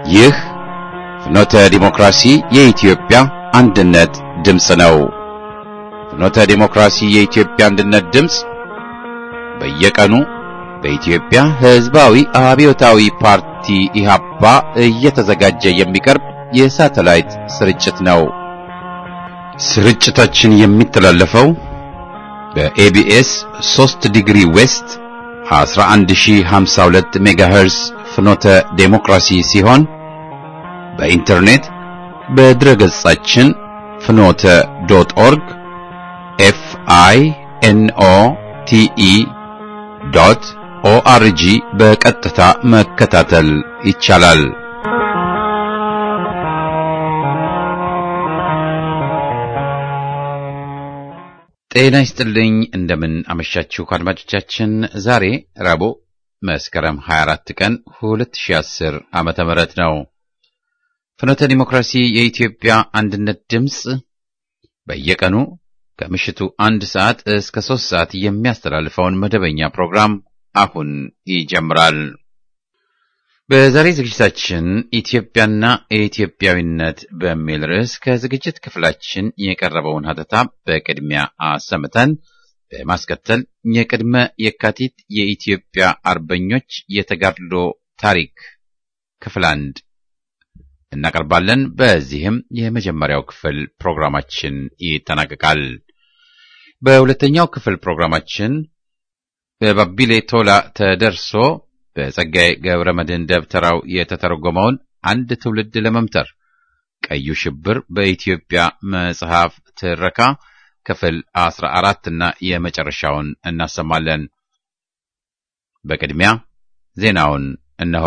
ይህ ፍኖተ ዲሞክራሲ የኢትዮጵያ አንድነት ድምፅ ነው። ፍኖተ ዲሞክራሲ የኢትዮጵያ አንድነት ድምፅ በየቀኑ በኢትዮጵያ ሕዝባዊ አብዮታዊ ፓርቲ ኢህአፓ እየተዘጋጀ የሚቀርብ የሳተላይት ስርጭት ነው። ስርጭታችን የሚተላለፈው በኤቢኤስ 3 ዲግሪ ዌስት 11052 ሜጋሄርስ ፍኖተ ዴሞክራሲ ሲሆን በኢንተርኔት በድረገጻችን ፍኖተ ዶት ኦርግ ኤፍ አይ ኤን ኦ ቲ ኢ ዶት ኦአርጂ በቀጥታ መከታተል ይቻላል። ጤና ይስጥልኝ። እንደምን አመሻችሁ አድማጮቻችን። ዛሬ ረቡዕ መስከረም 24 ቀን 2010 ዓመተ ምህረት ነው። ፍኖተ ዲሞክራሲ የኢትዮጵያ አንድነት ድምፅ በየቀኑ ከምሽቱ አንድ ሰዓት እስከ ሶስት ሰዓት የሚያስተላልፈውን መደበኛ ፕሮግራም አሁን ይጀምራል። በዛሬ ዝግጅታችን ኢትዮጵያና ኢትዮጵያዊነት በሚል ርዕስ ከዝግጅት ክፍላችን የቀረበውን ሀተታ በቅድሚያ አሰምተን በማስከተል የቅድመ የካቲት የኢትዮጵያ አርበኞች የተጋድሎ ታሪክ ክፍል አንድ እናቀርባለን። በዚህም የመጀመሪያው ክፍል ፕሮግራማችን ይጠናቀቃል። በሁለተኛው ክፍል ፕሮግራማችን በባቢሌ ቶላ ተደርሶ በጸጋዬ ገብረ መድኅን ደብተራው የተተረጎመውን አንድ ትውልድ ለመምተር ቀዩ ሽብር በኢትዮጵያ መጽሐፍ ትረካ ክፍል አስራ አራትና የመጨረሻውን እናሰማለን። በቅድሚያ ዜናውን እነሆ።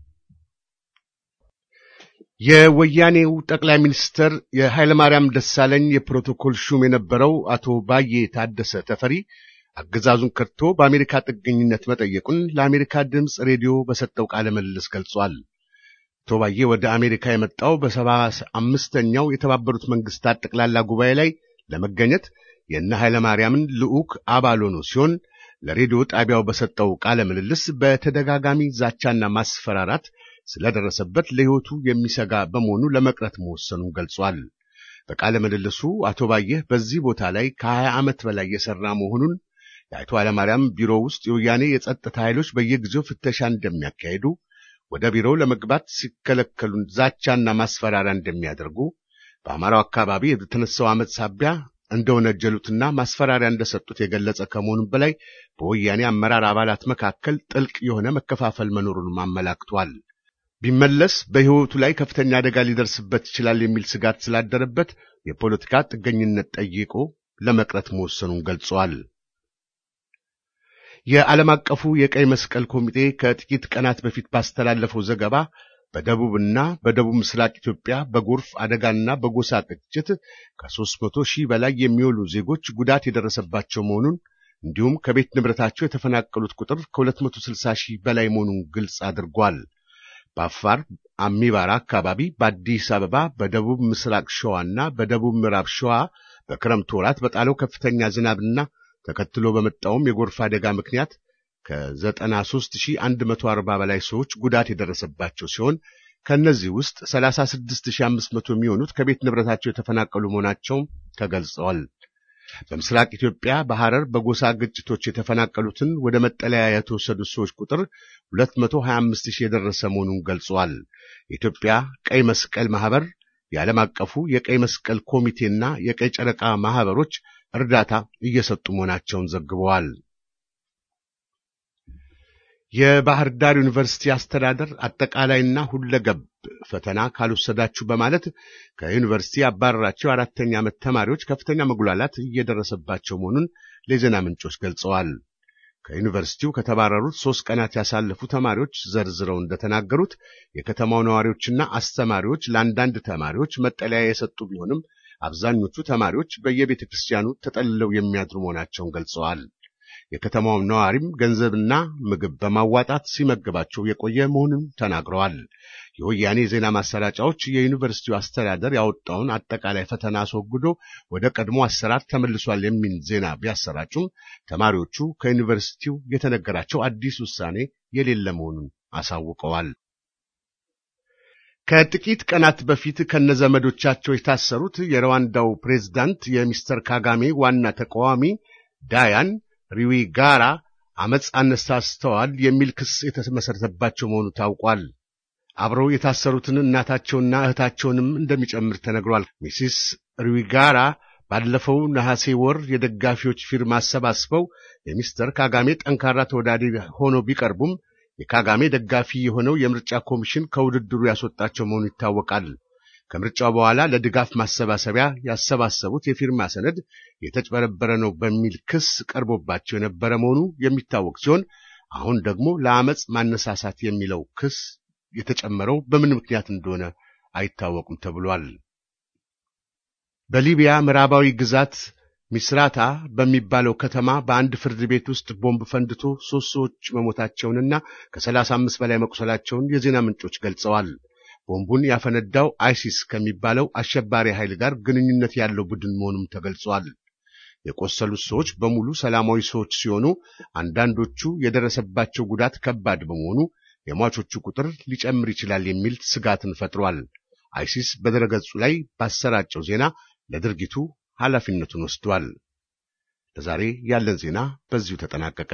የወያኔው ጠቅላይ ሚኒስትር የኃይለማርያም ደሳለኝ የፕሮቶኮል ሹም የነበረው አቶ ባዬ ታደሰ ተፈሪ አገዛዙን ከድቶ በአሜሪካ ጥገኝነት መጠየቁን ለአሜሪካ ድምፅ ሬዲዮ በሰጠው ቃለ ምልልስ ገልጿል። አቶ ባዬ ወደ አሜሪካ የመጣው በሰባ አምስተኛው የተባበሩት መንግስታት ጠቅላላ ጉባኤ ላይ ለመገኘት የእነ ኃይለማርያምን ልዑክ አባል ሆኖ ሲሆን ለሬዲዮ ጣቢያው በሰጠው ቃለ ምልልስ በተደጋጋሚ ዛቻና ማስፈራራት ስለደረሰበት ለሕይወቱ የሚሰጋ በመሆኑ ለመቅረት መወሰኑን ገልጿል። በቃለ ምልልሱ አቶ ባየህ በዚህ ቦታ ላይ ከሀያ ዓመት በላይ የሠራ መሆኑን የአቶ ኃይለማርያም ቢሮ ውስጥ የወያኔ የጸጥታ ኃይሎች በየጊዜው ፍተሻ እንደሚያካሄዱ፣ ወደ ቢሮው ለመግባት ሲከለከሉ ዛቻና ማስፈራሪያ እንደሚያደርጉ፣ በአማራው አካባቢ የተነሳው ዓመት ሳቢያ እንደወነጀሉትና ማስፈራሪያ እንደሰጡት የገለጸ ከመሆኑም በላይ በወያኔ አመራር አባላት መካከል ጥልቅ የሆነ መከፋፈል መኖሩንም አመላክቷል። ቢመለስ በሕይወቱ ላይ ከፍተኛ አደጋ ሊደርስበት ይችላል የሚል ስጋት ስላደረበት የፖለቲካ ጥገኝነት ጠይቆ ለመቅረት መወሰኑን ገልጿል። የዓለም አቀፉ የቀይ መስቀል ኮሚቴ ከጥቂት ቀናት በፊት ባስተላለፈው ዘገባ በደቡብና በደቡብ ምስራቅ ኢትዮጵያ በጎርፍ አደጋና በጎሳ ግጭት ከሦስት መቶ ሺህ በላይ የሚውሉ ዜጎች ጉዳት የደረሰባቸው መሆኑን እንዲሁም ከቤት ንብረታቸው የተፈናቀሉት ቁጥር ከ260 ሺህ በላይ መሆኑን ግልጽ አድርጓል። በአፋር አሚባራ አካባቢ፣ በአዲስ አበባ፣ በደቡብ ምስራቅ ሸዋና በደቡብ ምዕራብ ሸዋ በክረምት ወራት በጣለው ከፍተኛ ዝናብና ተከትሎ በመጣውም የጎርፍ አደጋ ምክንያት ከ93140 በላይ ሰዎች ጉዳት የደረሰባቸው ሲሆን ከእነዚህ ውስጥ 36500 የሚሆኑት ከቤት ንብረታቸው የተፈናቀሉ መሆናቸውም ተገልጸዋል። በምስራቅ ኢትዮጵያ በሐረር በጎሳ ግጭቶች የተፈናቀሉትን ወደ መጠለያ የተወሰዱት ሰዎች ቁጥር 225 ሺህ የደረሰ መሆኑን ገልጸዋል። የኢትዮጵያ ቀይ መስቀል ማህበር፣ የዓለም አቀፉ የቀይ መስቀል ኮሚቴና የቀይ ጨረቃ ማህበሮች እርዳታ እየሰጡ መሆናቸውን ዘግበዋል። የባህር ዳር ዩኒቨርሲቲ አስተዳደር አጠቃላይና ሁለገብ ፈተና ካልወሰዳችሁ በማለት ከዩኒቨርሲቲ ያባረራቸው አራተኛ ዓመት ተማሪዎች ከፍተኛ መጉላላት እየደረሰባቸው መሆኑን ለዜና ምንጮች ገልጸዋል። ከዩኒቨርሲቲው ከተባረሩት ሦስት ቀናት ያሳለፉ ተማሪዎች ዘርዝረው እንደተናገሩት የከተማው ነዋሪዎችና አስተማሪዎች ለአንዳንድ ተማሪዎች መጠለያ የሰጡ ቢሆንም አብዛኞቹ ተማሪዎች በየቤተ ክርስቲያኑ ተጠልለው የሚያድሩ መሆናቸውን ገልጸዋል። የከተማውም ነዋሪም ገንዘብና ምግብ በማዋጣት ሲመግባቸው የቆየ መሆኑን ተናግረዋል። የወያኔ የዜና ማሰራጫዎች የዩኒቨርሲቲው አስተዳደር ያወጣውን አጠቃላይ ፈተና አስወግዶ ወደ ቀድሞ አሰራር ተመልሷል የሚል ዜና ቢያሰራጩም ተማሪዎቹ ከዩኒቨርሲቲው የተነገራቸው አዲስ ውሳኔ የሌለ መሆኑን አሳውቀዋል። ከጥቂት ቀናት በፊት ከነዘመዶቻቸው የታሰሩት የሩዋንዳው ፕሬዝዳንት የሚስተር ካጋሜ ዋና ተቃዋሚ ዳያን ሪዊጋራ አመፅ አነሳስተዋል የሚል ክስ የተመሰረተባቸው መሆኑ ታውቋል። አብረው የታሰሩትን እናታቸውና እህታቸውንም እንደሚጨምር ተነግሯል። ሚሲስ ሪዊጋራ ባለፈው ነሐሴ ወር የደጋፊዎች ፊርማ አሰባስበው የሚስተር ካጋሜ ጠንካራ ተወዳዳሪ ሆነው ቢቀርቡም የካጋሜ ደጋፊ የሆነው የምርጫ ኮሚሽን ከውድድሩ ያስወጣቸው መሆኑ ይታወቃል። ከምርጫው በኋላ ለድጋፍ ማሰባሰቢያ ያሰባሰቡት የፊርማ ሰነድ የተጭበረበረ ነው በሚል ክስ ቀርቦባቸው የነበረ መሆኑ የሚታወቅ ሲሆን አሁን ደግሞ ለአመፅ ማነሳሳት የሚለው ክስ የተጨመረው በምን ምክንያት እንደሆነ አይታወቁም ተብሏል። በሊቢያ ምዕራባዊ ግዛት ሚስራታ በሚባለው ከተማ በአንድ ፍርድ ቤት ውስጥ ቦምብ ፈንድቶ ሦስት ሰዎች መሞታቸውንና ከሰላሳ አምስት በላይ መቁሰላቸውን የዜና ምንጮች ገልጸዋል። ቦምቡን ያፈነዳው አይሲስ ከሚባለው አሸባሪ ኃይል ጋር ግንኙነት ያለው ቡድን መሆኑም ተገልጿል። የቆሰሉት ሰዎች በሙሉ ሰላማዊ ሰዎች ሲሆኑ አንዳንዶቹ የደረሰባቸው ጉዳት ከባድ በመሆኑ የሟቾቹ ቁጥር ሊጨምር ይችላል የሚል ስጋትን ፈጥሯል። አይሲስ በድረገጹ ላይ ባሰራጨው ዜና ለድርጊቱ ኃላፊነቱን ወስዷል። ለዛሬ ያለን ዜና በዚሁ ተጠናቀቀ።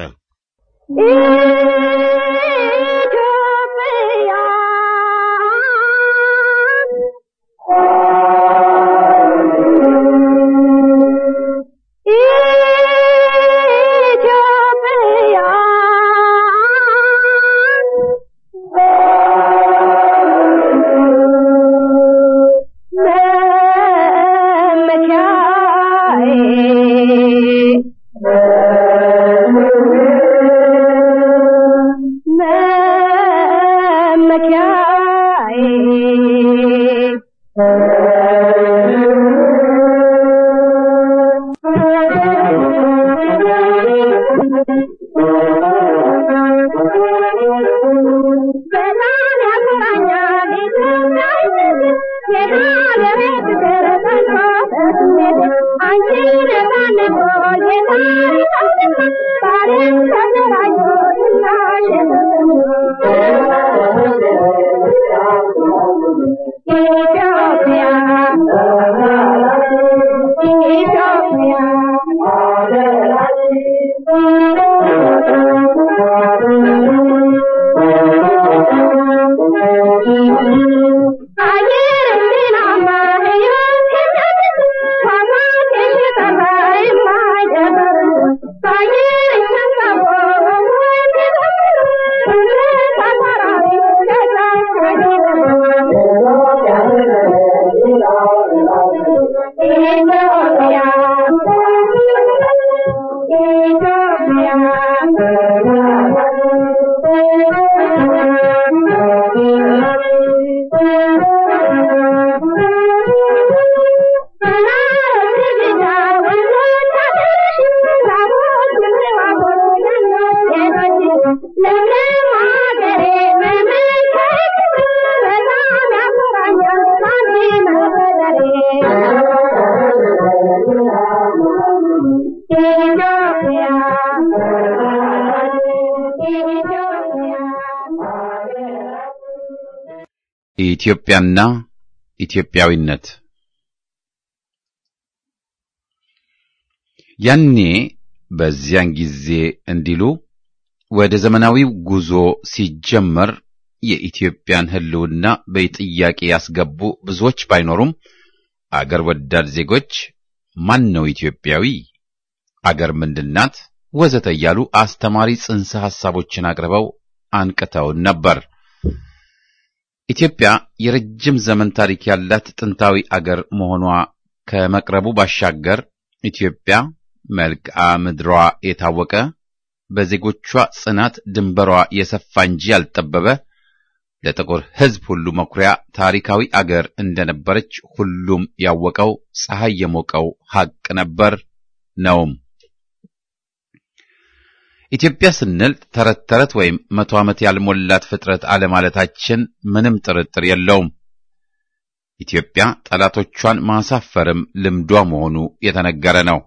ኢትዮጵያና ኢትዮጵያዊነት ያኔ በዚያን ጊዜ እንዲሉ ወደ ዘመናዊው ጉዞ ሲጀመር የኢትዮጵያን ሕልውና በጥያቄ ያስገቡ ብዙዎች ባይኖሩም አገር ወዳድ ዜጎች ማን ነው ኢትዮጵያዊ፣ አገር ምንድናት፣ ወዘተ እያሉ አስተማሪ ጽንሰ ሐሳቦችን አቅርበው አንቅተውን ነበር። ኢትዮጵያ የረጅም ዘመን ታሪክ ያላት ጥንታዊ አገር መሆኗ ከመቅረቡ ባሻገር ኢትዮጵያ መልክዓ ምድሯ የታወቀ በዜጎቿ ጽናት ድንበሯ የሰፋ እንጂ ያልጠበበ ለጥቁር ሕዝብ ሁሉ መኩሪያ ታሪካዊ አገር እንደነበረች ሁሉም ያወቀው ፀሐይ የሞቀው ሐቅ ነበር ነውም። ኢትዮጵያ ስንል ተረት ተረት ወይም መቶ ዓመት ያልሞላት ፍጥረት አለማለታችን ምንም ጥርጥር የለውም። ኢትዮጵያ ጠላቶቿን ማሳፈርም ልምዷ መሆኑ የተነገረ ነው።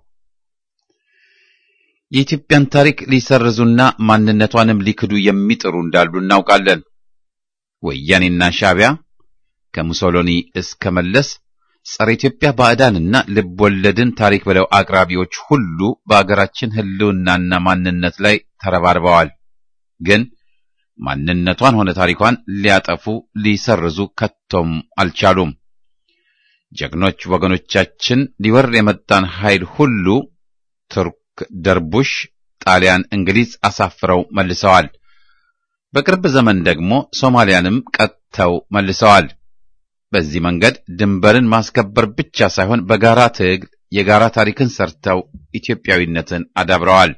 የኢትዮጵያን ታሪክ ሊሰርዙና ማንነቷንም ሊክዱ የሚጥሩ እንዳሉ እናውቃለን። ወያኔና ሻዕቢያ ከሙሶሎኒ እስከ መለስ ጸረ ኢትዮጵያ ባዕዳንና ልብወለድን ታሪክ ብለው አቅራቢዎች ሁሉ በአገራችን ሕልውናና ማንነት ላይ ተረባርበዋል። ግን ማንነቷን ሆነ ታሪኳን ሊያጠፉ ሊሰርዙ ከቶም አልቻሉም። ጀግኖች ወገኖቻችን ሊወር የመጣን ኃይል ሁሉ ቱርክ፣ ደርቡሽ፣ ጣሊያን፣ እንግሊዝ አሳፍረው መልሰዋል። በቅርብ ዘመን ደግሞ ሶማሊያንም ቀጥተው መልሰዋል። በዚህ መንገድ ድንበርን ማስከበር ብቻ ሳይሆን በጋራ ትግል የጋራ ታሪክን ሰርተው ኢትዮጵያዊነትን አዳብረዋል።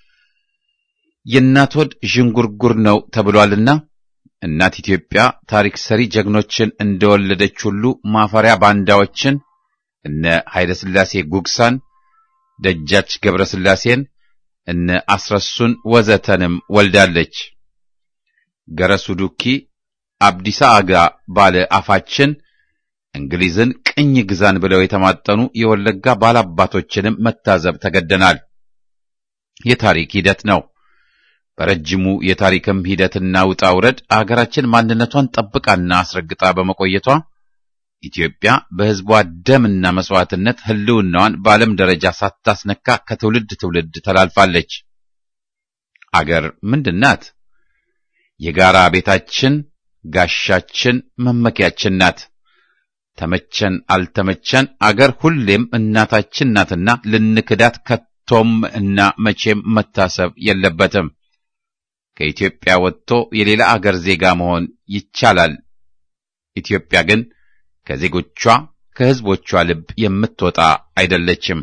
የእናት ሆድ ዥንጉርጉር ነው ተብሏልና እናት ኢትዮጵያ ታሪክ ሰሪ ጀግኖችን እንደወለደች ሁሉ ማፈሪያ ባንዳዎችን እነ ኃይለ ሥላሴ ጉግሳን፣ ደጃች ገብረ ሥላሴን፣ እነ አስረሱን ወዘተንም ወልዳለች። ገረሱ ዱኪ፣ አብዲሳ አጋ ባለ አፋችን እንግሊዝን ቅኝ ግዛን ብለው የተማጠኑ የወለጋ ባላባቶችንም መታዘብ ተገደናል። የታሪክ ሂደት ነው። በረጅሙ የታሪክም ሂደትና ውጣ ውረድ አገራችን ማንነቷን ጠብቃና አስረግጣ በመቆየቷ ኢትዮጵያ በሕዝቧ ደምና መስዋዕትነት ሕልውናዋን በዓለም ደረጃ ሳታስነካ ከትውልድ ትውልድ ተላልፋለች። አገር ምንድን ናት? የጋራ ቤታችን፣ ጋሻችን፣ መመኪያችን ናት። ተመቸን አልተመቸን አገር ሁሌም እናታችን ናትና ልንክዳት ከቶም እና መቼም መታሰብ የለበትም። ከኢትዮጵያ ወጥቶ የሌላ አገር ዜጋ መሆን ይቻላል። ኢትዮጵያ ግን ከዜጎቿ ከሕዝቦቿ ልብ የምትወጣ አይደለችም።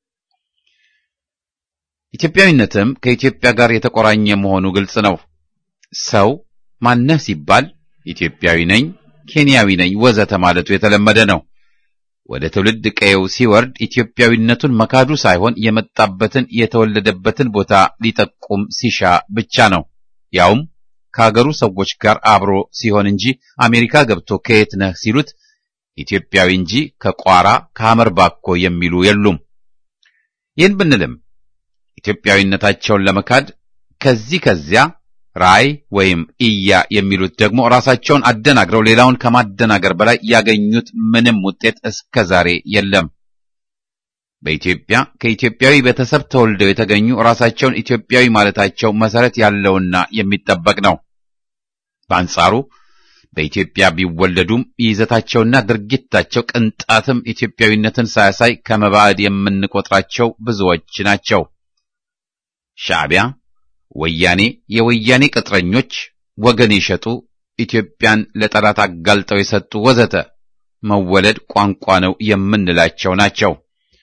ኢትዮጵያዊነትም ከኢትዮጵያ ጋር የተቆራኘ መሆኑ ግልጽ ነው። ሰው ማነህ ሲባል ኢትዮጵያዊ ነኝ፣ ኬንያዊ ነኝ ወዘተ ማለቱ የተለመደ ነው። ወደ ትውልድ ቀየው ሲወርድ ኢትዮጵያዊነቱን መካዱ ሳይሆን የመጣበትን የተወለደበትን ቦታ ሊጠቁም ሲሻ ብቻ ነው። ያውም ከአገሩ ሰዎች ጋር አብሮ ሲሆን እንጂ አሜሪካ ገብቶ ከየት ነህ ሲሉት ኢትዮጵያዊ እንጂ ከቋራ ከሐመር ባኮ የሚሉ የሉም። ይህን ብንልም ኢትዮጵያዊነታቸውን ለመካድ ከዚህ ከዚያ ራይ ወይም ኢያ የሚሉት ደግሞ ራሳቸውን አደናግረው ሌላውን ከማደናገር በላይ ያገኙት ምንም ውጤት እስከ ዛሬ የለም። በኢትዮጵያ ከኢትዮጵያዊ ቤተሰብ ተወልደው የተገኙ ራሳቸውን ኢትዮጵያዊ ማለታቸው መሰረት ያለውና የሚጠበቅ ነው። በአንጻሩ በኢትዮጵያ ቢወለዱም ይዘታቸውና ድርጊታቸው ቅንጣትም ኢትዮጵያዊነትን ሳያሳይ ከመባዕድ የምንቆጥራቸው ብዙዎች ናቸው። ሻዕቢያ፣ ወያኔ፣ የወያኔ ቅጥረኞች፣ ወገን የሸጡ ኢትዮጵያን ለጠላት አጋልጠው የሰጡ ወዘተ መወለድ ቋንቋ ነው የምንላቸው ናቸው።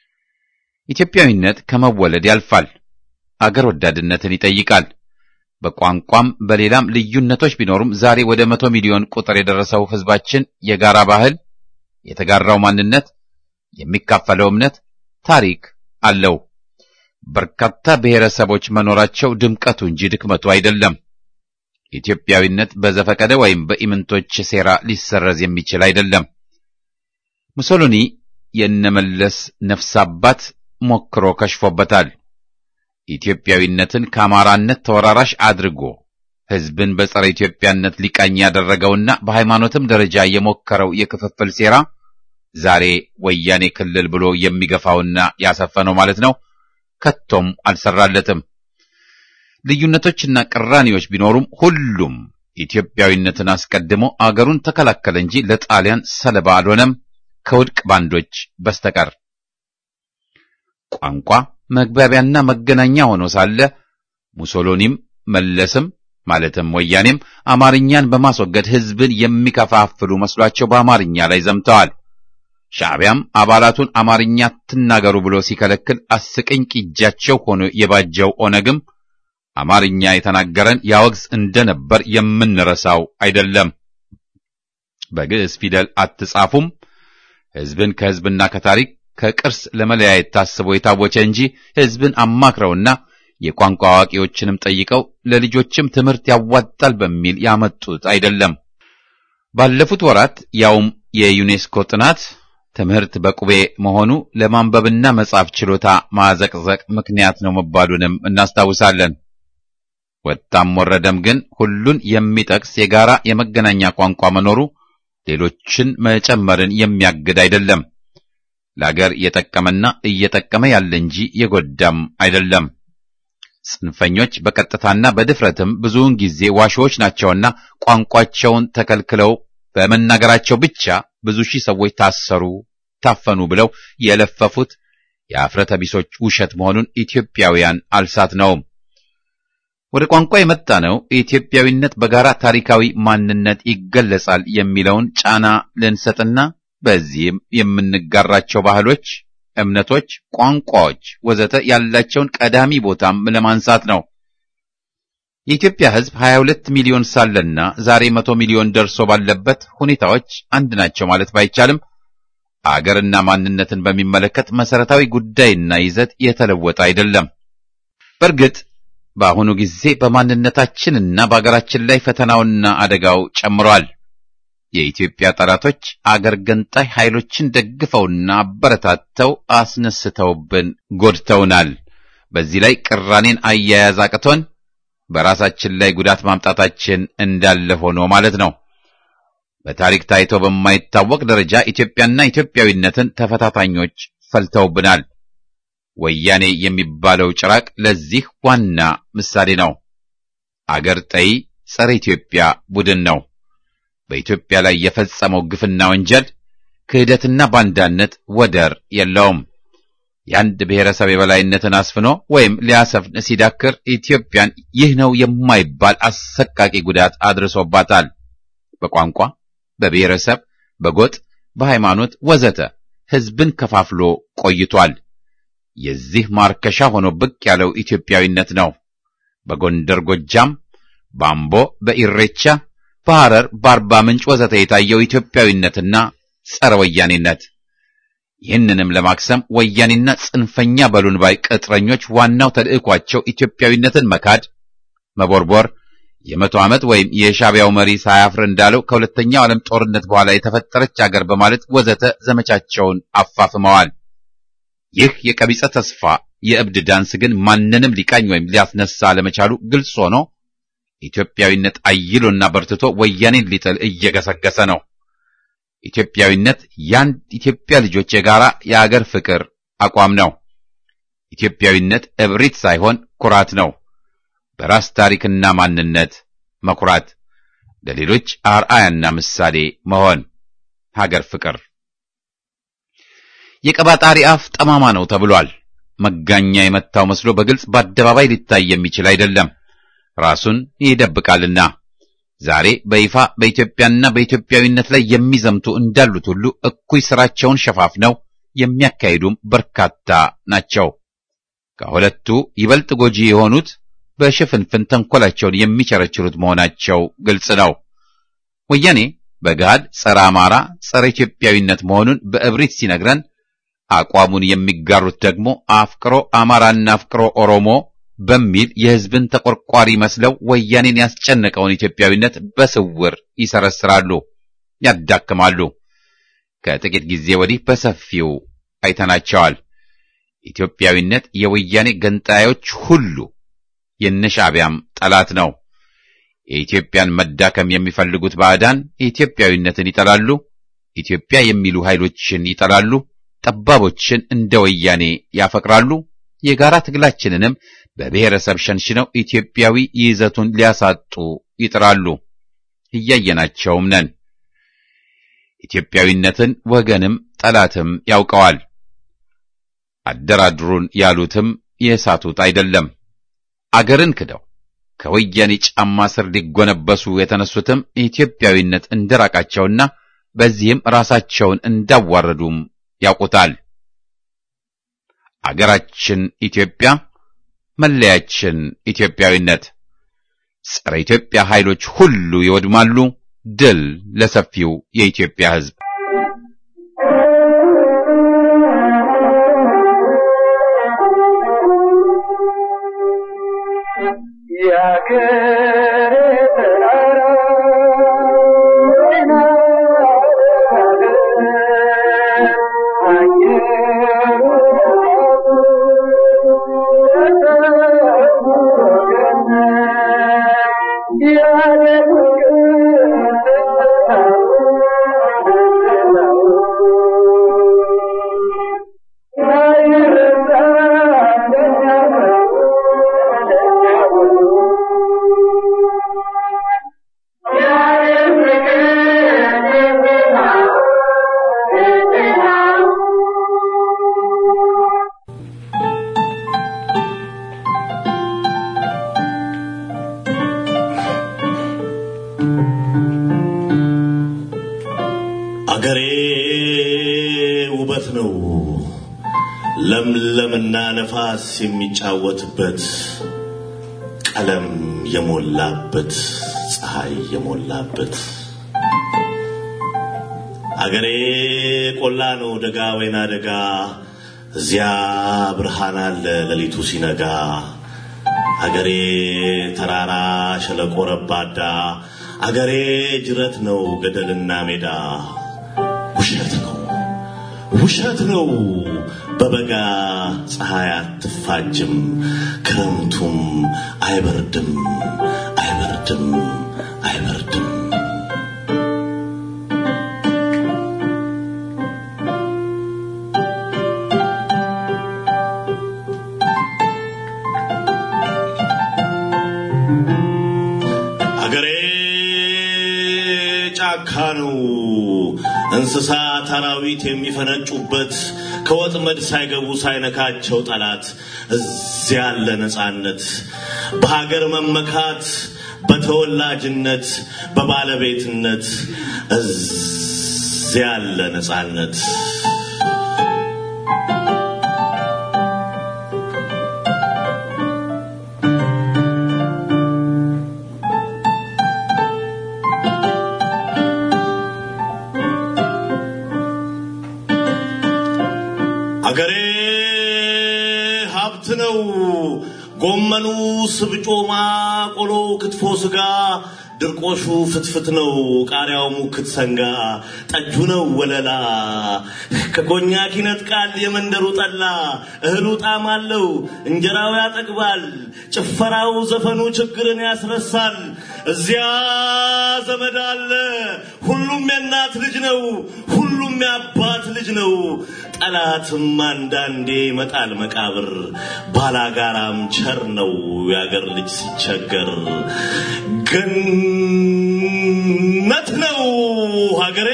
ኢትዮጵያዊነት ከመወለድ ያልፋል። አገር ወዳድነትን ይጠይቃል። በቋንቋም በሌላም ልዩነቶች ቢኖሩም ዛሬ ወደ መቶ ሚሊዮን ቁጥር የደረሰው ሕዝባችን የጋራ ባህል፣ የተጋራው ማንነት፣ የሚካፈለው እምነት፣ ታሪክ አለው። በርካታ ብሔረሰቦች መኖራቸው ድምቀቱ እንጂ ድክመቱ አይደለም። ኢትዮጵያዊነት በዘፈቀደ ወይም በኢምንቶች ሴራ ሊሰረዝ የሚችል አይደለም። ሙሶሎኒ የነመለስ ነፍስ አባት ሞክሮ ከሽፎበታል። ኢትዮጵያዊነትን ከአማራነት ተወራራሽ አድርጎ ሕዝብን በጸረ ኢትዮጵያነት ሊቃኝ ያደረገውና በሃይማኖትም ደረጃ የሞከረው የክፍፍል ሴራ ዛሬ ወያኔ ክልል ብሎ የሚገፋውና ያሰፈነው ማለት ነው ከቶም አልሰራለትም። ልዩነቶችና ቅራኔዎች ቢኖሩም ሁሉም ኢትዮጵያዊነትን አስቀድሞ አገሩን ተከላከለ እንጂ ለጣሊያን ሰለባ አልሆነም ከውድቅ ባንዶች በስተቀር። ቋንቋ መግባቢያና መገናኛ ሆኖ ሳለ ሙሶሎኒም መለስም ማለትም ወያኔም አማርኛን በማስወገድ ሕዝብን የሚከፋፍሉ መስሏቸው በአማርኛ ላይ ዘምተዋል። ሻዕቢያም አባላቱን አማርኛ ትናገሩ ብሎ ሲከለክል አስቀኝ ቂጃቸው ሆኖ የባጀው ኦነግም አማርኛ የተናገረን ያወግዝ እንደነበር የምንረሳው አይደለም። በግዕዝ ፊደል አትጻፉም፣ ሕዝብን ከሕዝብና ከታሪክ ከቅርስ ለመለያየት ታስቦ የታወቸ እንጂ ሕዝብን አማክረውና የቋንቋ አዋቂዎችንም ጠይቀው ለልጆችም ትምህርት ያዋጣል በሚል ያመጡት አይደለም። ባለፉት ወራት ያውም የዩኔስኮ ጥናት ትምህርት በቁቤ መሆኑ ለማንበብና መጻፍ ችሎታ ማዘቅዘቅ ምክንያት ነው መባሉንም እናስታውሳለን። ወጣም ወረደም ግን ሁሉን የሚጠቅስ የጋራ የመገናኛ ቋንቋ መኖሩ ሌሎችን መጨመርን የሚያግድ አይደለም። ለአገር የጠቀመና እየጠቀመ ያለ እንጂ የጎዳም አይደለም። ጽንፈኞች በቀጥታና በድፍረትም ብዙውን ጊዜ ዋሾዎች ናቸውና ቋንቋቸውን ተከልክለው በመናገራቸው ብቻ ብዙ ሺህ ሰዎች ታሰሩ፣ ታፈኑ ብለው የለፈፉት የአፍረተ ቢሶች ውሸት መሆኑን ኢትዮጵያውያን አልሳት ነውም። ወደ ቋንቋ የመጣ ነው ኢትዮጵያዊነት በጋራ ታሪካዊ ማንነት ይገለጻል የሚለውን ጫና ልንሰጥና በዚህም የምንጋራቸው ባህሎች፣ እምነቶች፣ ቋንቋዎች ወዘተ ያላቸውን ቀዳሚ ቦታም ለማንሳት ነው። የኢትዮጵያ ሕዝብ 22 ሚሊዮን ሳለና ዛሬ መቶ ሚሊዮን ደርሶ ባለበት ሁኔታዎች አንድ ናቸው ማለት ባይቻልም አገርና ማንነትን በሚመለከት መሰረታዊ ጉዳይና ይዘት የተለወጠ አይደለም። በእርግጥ በአሁኑ ጊዜ በማንነታችንና በአገራችን ላይ ፈተናውና አደጋው ጨምሯል። የኢትዮጵያ ጠላቶች አገር ገንጣይ ኃይሎችን ደግፈውና አበረታተው አስነስተውብን ጎድተውናል። በዚህ ላይ ቅራኔን አያያዝ አቅቶን በራሳችን ላይ ጉዳት ማምጣታችን እንዳለ ሆኖ ማለት ነው። በታሪክ ታይቶ በማይታወቅ ደረጃ ኢትዮጵያና ኢትዮጵያዊነትን ተፈታታኞች ፈልተውብናል። ወያኔ የሚባለው ጭራቅ ለዚህ ዋና ምሳሌ ነው። አገር ጠይ ጸረ ኢትዮጵያ ቡድን ነው። በኢትዮጵያ ላይ የፈጸመው ግፍና ወንጀል ክህደትና ባንዳነት ወደር የለውም። የአንድ ብሔረሰብ የበላይነትን አስፍኖ ወይም ሊያሰፍን ሲዳክር ኢትዮጵያን ይህ ነው የማይባል አሰቃቂ ጉዳት አድርሶባታል። በቋንቋ፣ በብሔረሰብ፣ በጎጥ፣ በሃይማኖት ወዘተ ሕዝብን ከፋፍሎ ቆይቷል። የዚህ ማርከሻ ሆኖ ብቅ ያለው ኢትዮጵያዊነት ነው። በጎንደር፣ ጎጃም፣ በአምቦ፣ በኢሬቻ፣ በሐረር፣ በአርባ ምንጭ ወዘተ የታየው ኢትዮጵያዊነትና ጸረ ወያኔነት ይህንንም ለማክሰም ወያኔና ጽንፈኛ በሉን ባይ ቅጥረኞች ዋናው ተልዕኳቸው ኢትዮጵያዊነትን መካድ፣ መቦርቦር፣ የመቶ ዓመት ወይም የሻቢያው መሪ ሳያፍር እንዳለው ከሁለተኛው ዓለም ጦርነት በኋላ የተፈጠረች አገር በማለት ወዘተ ዘመቻቸውን አፋፍመዋል። ይህ የቀቢጸ ተስፋ የእብድ ዳንስ ግን ማንንም ሊቃኝ ወይም ሊያስነሳ ለመቻሉ ግልጽ ሆኖ ኢትዮጵያዊነት አይሎና በርትቶ ወያኔን ሊጥል እየገሰገሰ ነው። ኢትዮጵያዊነት የአንድ ኢትዮጵያ ልጆች የጋራ የአገር ፍቅር አቋም ነው። ኢትዮጵያዊነት እብሪት ሳይሆን ኩራት ነው። በራስ ታሪክና ማንነት መኩራት፣ ለሌሎች አርአያና ምሳሌ መሆን፣ ሀገር ፍቅር። የቀባጣሪ አፍ ጠማማ ነው ተብሏል። መጋኛ የመታው መስሎ በግልጽ በአደባባይ ሊታይ የሚችል አይደለም፣ ራሱን ይደብቃልና። ዛሬ በይፋ በኢትዮጵያና በኢትዮጵያዊነት ላይ የሚዘምቱ እንዳሉት ሁሉ እኩይ ስራቸውን ሸፋፍነው የሚያካሂዱም በርካታ ናቸው። ከሁለቱ ይበልጥ ጎጂ የሆኑት በሽፍንፍን ተንኮላቸውን የሚቸረችሩት መሆናቸው ግልጽ ነው። ወያኔ በገሃድ ጸረ አማራ፣ ጸረ ኢትዮጵያዊነት መሆኑን በእብሪት ሲነግረን፣ አቋሙን የሚጋሩት ደግሞ አፍቅሮ አማራና አፍቅሮ ኦሮሞ በሚል የሕዝብን ተቆርቋሪ መስለው ወያኔን ያስጨነቀውን ኢትዮጵያዊነት በስውር ይሰረስራሉ፣ ያዳክማሉ። ከጥቂት ጊዜ ወዲህ በሰፊው አይተናቸዋል። ኢትዮጵያዊነት የወያኔ ገንጣዮች ሁሉ የነሻዕቢያም ጠላት ነው። የኢትዮጵያን መዳከም የሚፈልጉት ባዕዳን ኢትዮጵያዊነትን ይጠላሉ፣ ኢትዮጵያ የሚሉ ኃይሎችን ይጠላሉ፣ ጠባቦችን እንደ ወያኔ ያፈቅራሉ። የጋራ ትግላችንንም በብሔረሰብ ሸንሽነው ኢትዮጵያዊ ይዘቱን ሊያሳጡ ይጥራሉ። እያየናቸውም ነን። ኢትዮጵያዊነትን ወገንም ጠላትም ያውቀዋል። አደራድሩን ያሉትም የሳቱት አይደለም። አገርን ክደው ከወያኔ ጫማ ስር ሊጎነበሱ የተነሱትም ኢትዮጵያዊነት እንደራቃቸውና በዚህም ራሳቸውን እንዳዋረዱም ያውቁታል። አገራችን ኢትዮጵያ መለያችን ኢትዮጵያዊነት። ጸረ ኢትዮጵያ ኃይሎች ሁሉ ይወድማሉ። ድል ለሰፊው የኢትዮጵያ ሕዝብ። ለምለምና ነፋስ የሚጫወትበት ቀለም የሞላበት ፀሐይ የሞላበት አገሬ ቆላ ነው ደጋ ወይና ደጋ እዚያ ብርሃን አለ ሌሊቱ ሲነጋ አገሬ ተራራ ሸለቆ ረባዳ አገሬ ጅረት ነው ገደልና ሜዳ ውሸት ነው ውሸት ነው በበጋ ፀሐይ አትፋጅም ክረምቱም አይበርድም አይበርድም አይበርድም አገሬ ጫካ ነው እንስሳት አራዊት የሚፈነጩበት ከወጥመድ ሳይገቡ ሳይነካቸው ጠላት እዚያ ያለ ነፃነት በሀገር መመካት በተወላጅነት በባለቤትነት እዚያ ያለ ነፃነት አገሬ ሀብት ነው። ጎመኑ፣ ስብጮማ፣ ቆሎ፣ ክትፎ፣ ስጋ፣ ድርቆሹ ፍትፍት ነው። ቃሪያው ሙክት ሰንጋ፣ ጠጁ ነው ወለላ። ከኮኛክ ይነጥቃል የመንደሩ ጠላ። እህሉ ጣዕም አለው፣ እንጀራው ያጠግባል። ጭፈራው፣ ዘፈኑ ችግርን ያስረሳል። እዚያ ዘመድ አለ፣ ሁሉም የእናት ልጅ ነው። ሁሉም የአባት ልጅ ነው። ጠላትም አንዳንዴ ይመጣል መቃብር። ባላጋራም ቸር ነው የአገር ልጅ ሲቸገር። ገነት ነው ሀገሬ።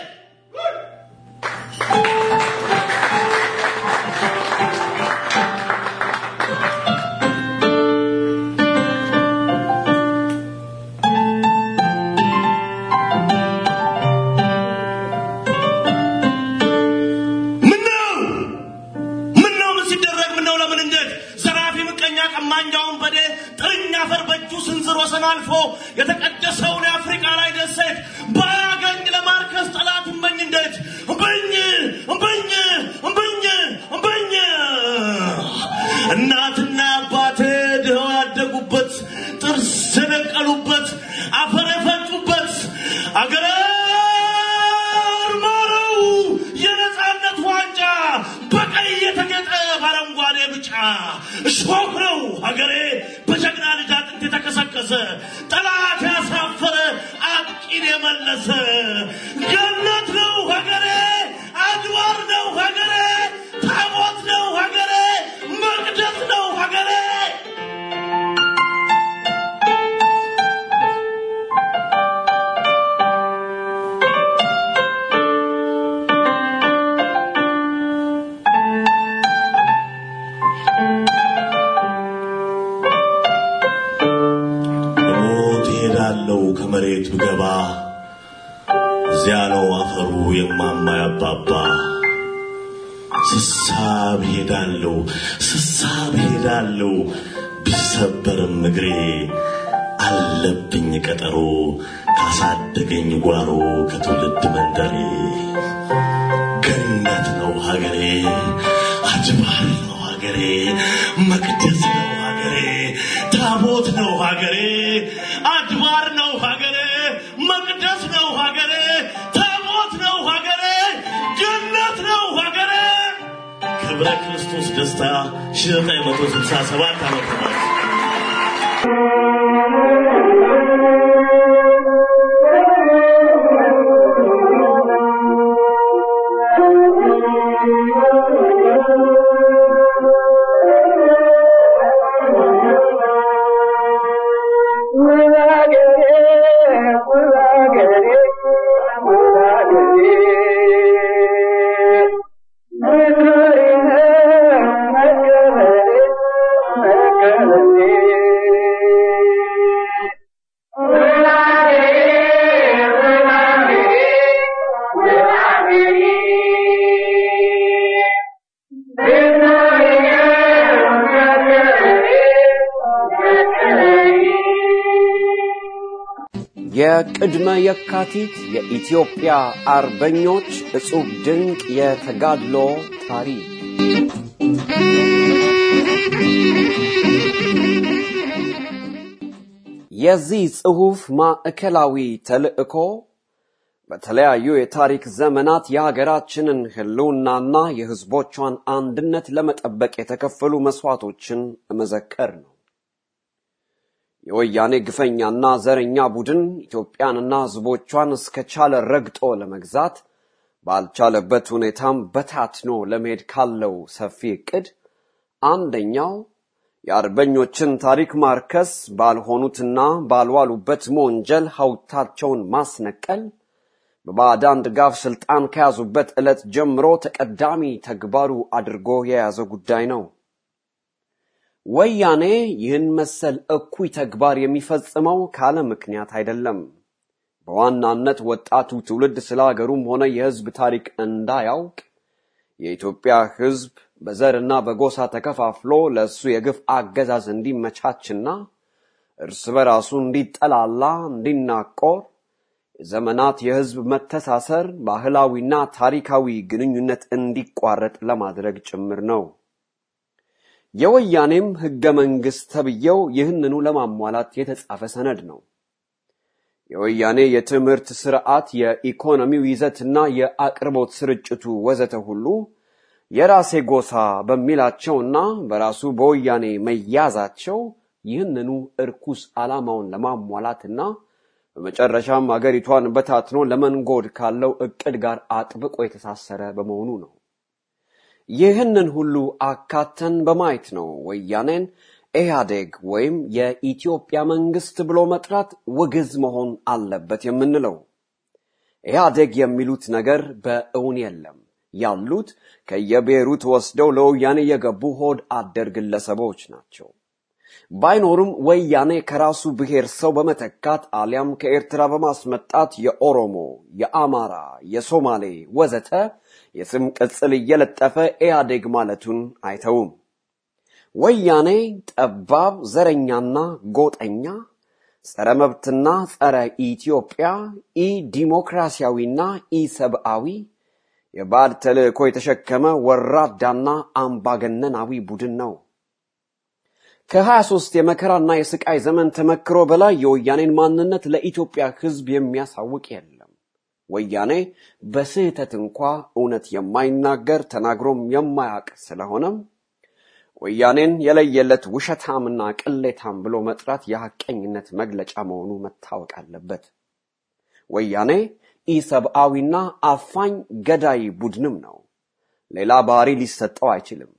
ምነው ምነው ምን ሲደረግ ምነው ለምን እንዴት ዘራፊ ምቀኛ ቀማኛውን በዴ ጥርኛ አፈር በእጁ ስንዝር ወሰን አልፎ የተቀደሰውን የአፍሪካ ላይ ደሴት ባያገኝ ለማርከስ ጠላት እምበኝ እንዴት እምበኝ እምበኝ እምበኝ እምበኝ እናትና አባቴ ድኸው ያደጉበት ጥርስ የነቀሉበት አፈር የፈጩበት አገረ ማረው የነፃነት ዋንጫ በቀይ የተጌጠ በአረንጓዴ ብጫ እሾህ ነው ሀገሬ በጀግና ልጅ አጥንት የተከሰከሰ ጠላት ያሳፈረ አጥቂን የመለሰ ገነት ነው ሀገሬ አድባር ነው ሀገሬ ታቦት ነው ሀገሬ መቅደስ ነው ሀገሬ ሞት እሄዳለሁ ከመሬት ብገባ እዚያ ነው አፈሩ የማማ ያባባ ስሳብ ሄዳለሁ ስሳብ ሄዳለሁ ቢሰበርም እግሬ አለብኝ ቀጠሮ ካሳደገኝ ጓሮ ከትውልድ መንደሬ ገነት ነው ሀገሬ አጅባር ነው ሀገሬ መቅደስ ነው ሀገሬ ታቦት ነው ሀገሬ አድባር ነው ሀገሬ መቅደስ ነው ሀገሬ ታቦት ነው ሀገሬ ገነት ነው ሀገሬ ክብረ ክርስቶስ ደስታ 1967 ዓመተ ምህረት Thank you. የቅድመ የካቲት የኢትዮጵያ አርበኞች እጹብ ድንቅ የተጋድሎ ታሪክ የዚህ ጽሑፍ ማዕከላዊ ተልዕኮ በተለያዩ የታሪክ ዘመናት የሀገራችንን ህልውናና የህዝቦቿን አንድነት ለመጠበቅ የተከፈሉ መስዋዕቶችን መዘከር ነው። የወያኔ ግፈኛና ዘረኛ ቡድን ኢትዮጵያንና ህዝቦቿን እስከቻለ ረግጦ ለመግዛት ባልቻለበት ሁኔታም በታትኖ ለመሄድ ካለው ሰፊ ዕቅድ አንደኛው የአርበኞችን ታሪክ ማርከስ፣ ባልሆኑትና ባልዋሉበት መወንጀል ሐውልታቸውን ማስነቀል በባዕዳን ድጋፍ ስልጣን ከያዙበት ዕለት ጀምሮ ተቀዳሚ ተግባሩ አድርጎ የያዘ ጉዳይ ነው። ወያኔ ይህን መሰል እኩይ ተግባር የሚፈጽመው ካለ ምክንያት አይደለም። በዋናነት ወጣቱ ትውልድ ስለ ሀገሩም ሆነ የህዝብ ታሪክ እንዳያውቅ የኢትዮጵያ ህዝብ በዘርና በጎሳ ተከፋፍሎ ለእሱ የግፍ አገዛዝ እንዲመቻችና እርስ በራሱ እንዲጠላላ፣ እንዲናቆር የዘመናት የህዝብ መተሳሰር ባህላዊና ታሪካዊ ግንኙነት እንዲቋረጥ ለማድረግ ጭምር ነው። የወያኔም ህገ መንግስት ተብዬው ይህንኑ ለማሟላት የተጻፈ ሰነድ ነው። የወያኔ የትምህርት ስርዓት፣ የኢኮኖሚው ይዘትና የአቅርቦት ስርጭቱ ወዘተ ሁሉ የራሴ ጎሳ በሚላቸውና በራሱ በወያኔ መያዛቸው ይህንኑ እርኩስ ዓላማውን ለማሟላትና በመጨረሻም አገሪቷን በታትኖ ለመንጎድ ካለው እቅድ ጋር አጥብቆ የተሳሰረ በመሆኑ ነው። ይህንን ሁሉ አካተን በማየት ነው ወያኔን ኢህአዴግ ወይም የኢትዮጵያ መንግስት ብሎ መጥራት ውግዝ መሆን አለበት የምንለው። ኢህአዴግ የሚሉት ነገር በእውን የለም። ያሉት ከየብሔሩ ተወስደው ለወያኔ የገቡ ሆድ አደር ግለሰቦች ናቸው። ባይኖሩም ወያኔ ከራሱ ብሔር ሰው በመተካት አሊያም ከኤርትራ በማስመጣት የኦሮሞ፣ የአማራ፣ የሶማሌ ወዘተ የስም ቅጽል እየለጠፈ ኢህአዴግ ማለቱን አይተውም። ወያኔ ጠባብ ዘረኛና ጎጠኛ፣ ጸረ መብትና ጸረ ኢትዮጵያ፣ ኢ ዲሞክራሲያዊና ኢ ሰብአዊ የባዕድ ተልእኮ የተሸከመ ወራዳና አምባገነናዊ ቡድን ነው። ከ23 የመከራና የስቃይ ዘመን ተመክሮ በላይ የወያኔን ማንነት ለኢትዮጵያ ሕዝብ የሚያሳውቅ የለም። ወያኔ በስህተት እንኳ እውነት የማይናገር ተናግሮም የማያውቅ ስለሆነም ወያኔን የለየለት ውሸታምና ቅሌታም ብሎ መጥራት የሐቀኝነት መግለጫ መሆኑ መታወቅ አለበት። ወያኔ ኢሰብአዊና አፋኝ ገዳይ ቡድንም ነው። ሌላ ባህሪ ሊሰጠው አይችልም።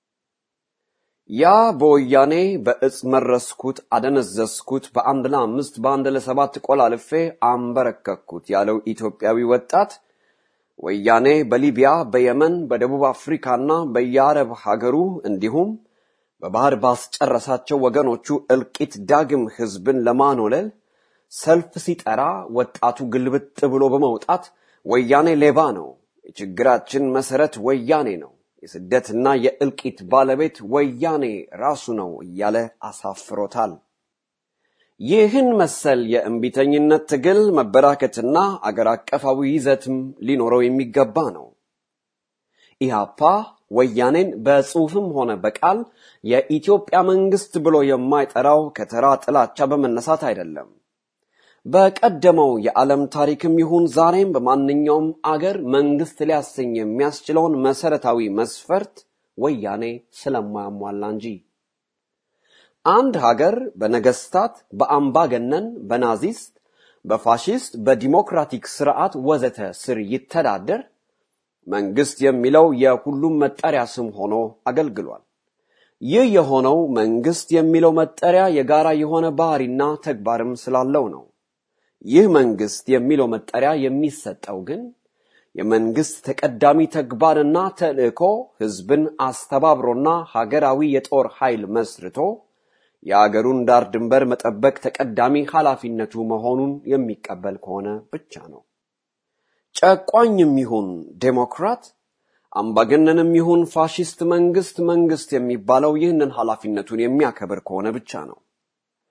ያ በወያኔ በእጽ መረስኩት፣ አደነዘዝኩት፣ በአንድ ለአምስት በአንድ ለሰባት ቆላልፌ አንበረከኩት ያለው ኢትዮጵያዊ ወጣት ወያኔ በሊቢያ፣ በየመን፣ በደቡብ አፍሪካና በየአረብ ሀገሩ እንዲሁም በባህር ባስጨረሳቸው ወገኖቹ እልቂት ዳግም ህዝብን ለማኖለል ሰልፍ ሲጠራ ወጣቱ ግልብጥ ብሎ በመውጣት ወያኔ ሌባ ነው፣ የችግራችን መሰረት ወያኔ ነው፣ የስደትና የእልቂት ባለቤት ወያኔ ራሱ ነው እያለ አሳፍሮታል። ይህን መሰል የእምቢተኝነት ትግል መበራከትና አገር አቀፋዊ ይዘትም ሊኖረው የሚገባ ነው። ኢህአፓ ወያኔን በጽሑፍም ሆነ በቃል የኢትዮጵያ መንግስት ብሎ የማይጠራው ከተራ ጥላቻ በመነሳት አይደለም። በቀደመው የዓለም ታሪክም ይሁን ዛሬም በማንኛውም አገር መንግስት ሊያሰኝ የሚያስችለውን መሰረታዊ መስፈርት ወያኔ ስለማያሟላ እንጂ። አንድ ሀገር በነገስታት፣ በአምባገነን፣ በናዚስት፣ በፋሽስት፣ በዲሞክራቲክ ስርዓት ወዘተ ስር ይተዳደር መንግስት የሚለው የሁሉም መጠሪያ ስም ሆኖ አገልግሏል። ይህ የሆነው መንግስት የሚለው መጠሪያ የጋራ የሆነ ባህሪና ተግባርም ስላለው ነው። ይህ መንግስት የሚለው መጠሪያ የሚሰጠው ግን የመንግስት ተቀዳሚ ተግባርና ተልእኮ ህዝብን አስተባብሮና ሀገራዊ የጦር ኃይል መስርቶ የአገሩን ዳር ድንበር መጠበቅ ተቀዳሚ ኃላፊነቱ መሆኑን የሚቀበል ከሆነ ብቻ ነው። ጨቋኝም ይሁን ዴሞክራት፣ አምባገነንም ይሁን ፋሽስት መንግስት መንግስት የሚባለው ይህንን ኃላፊነቱን የሚያከብር ከሆነ ብቻ ነው።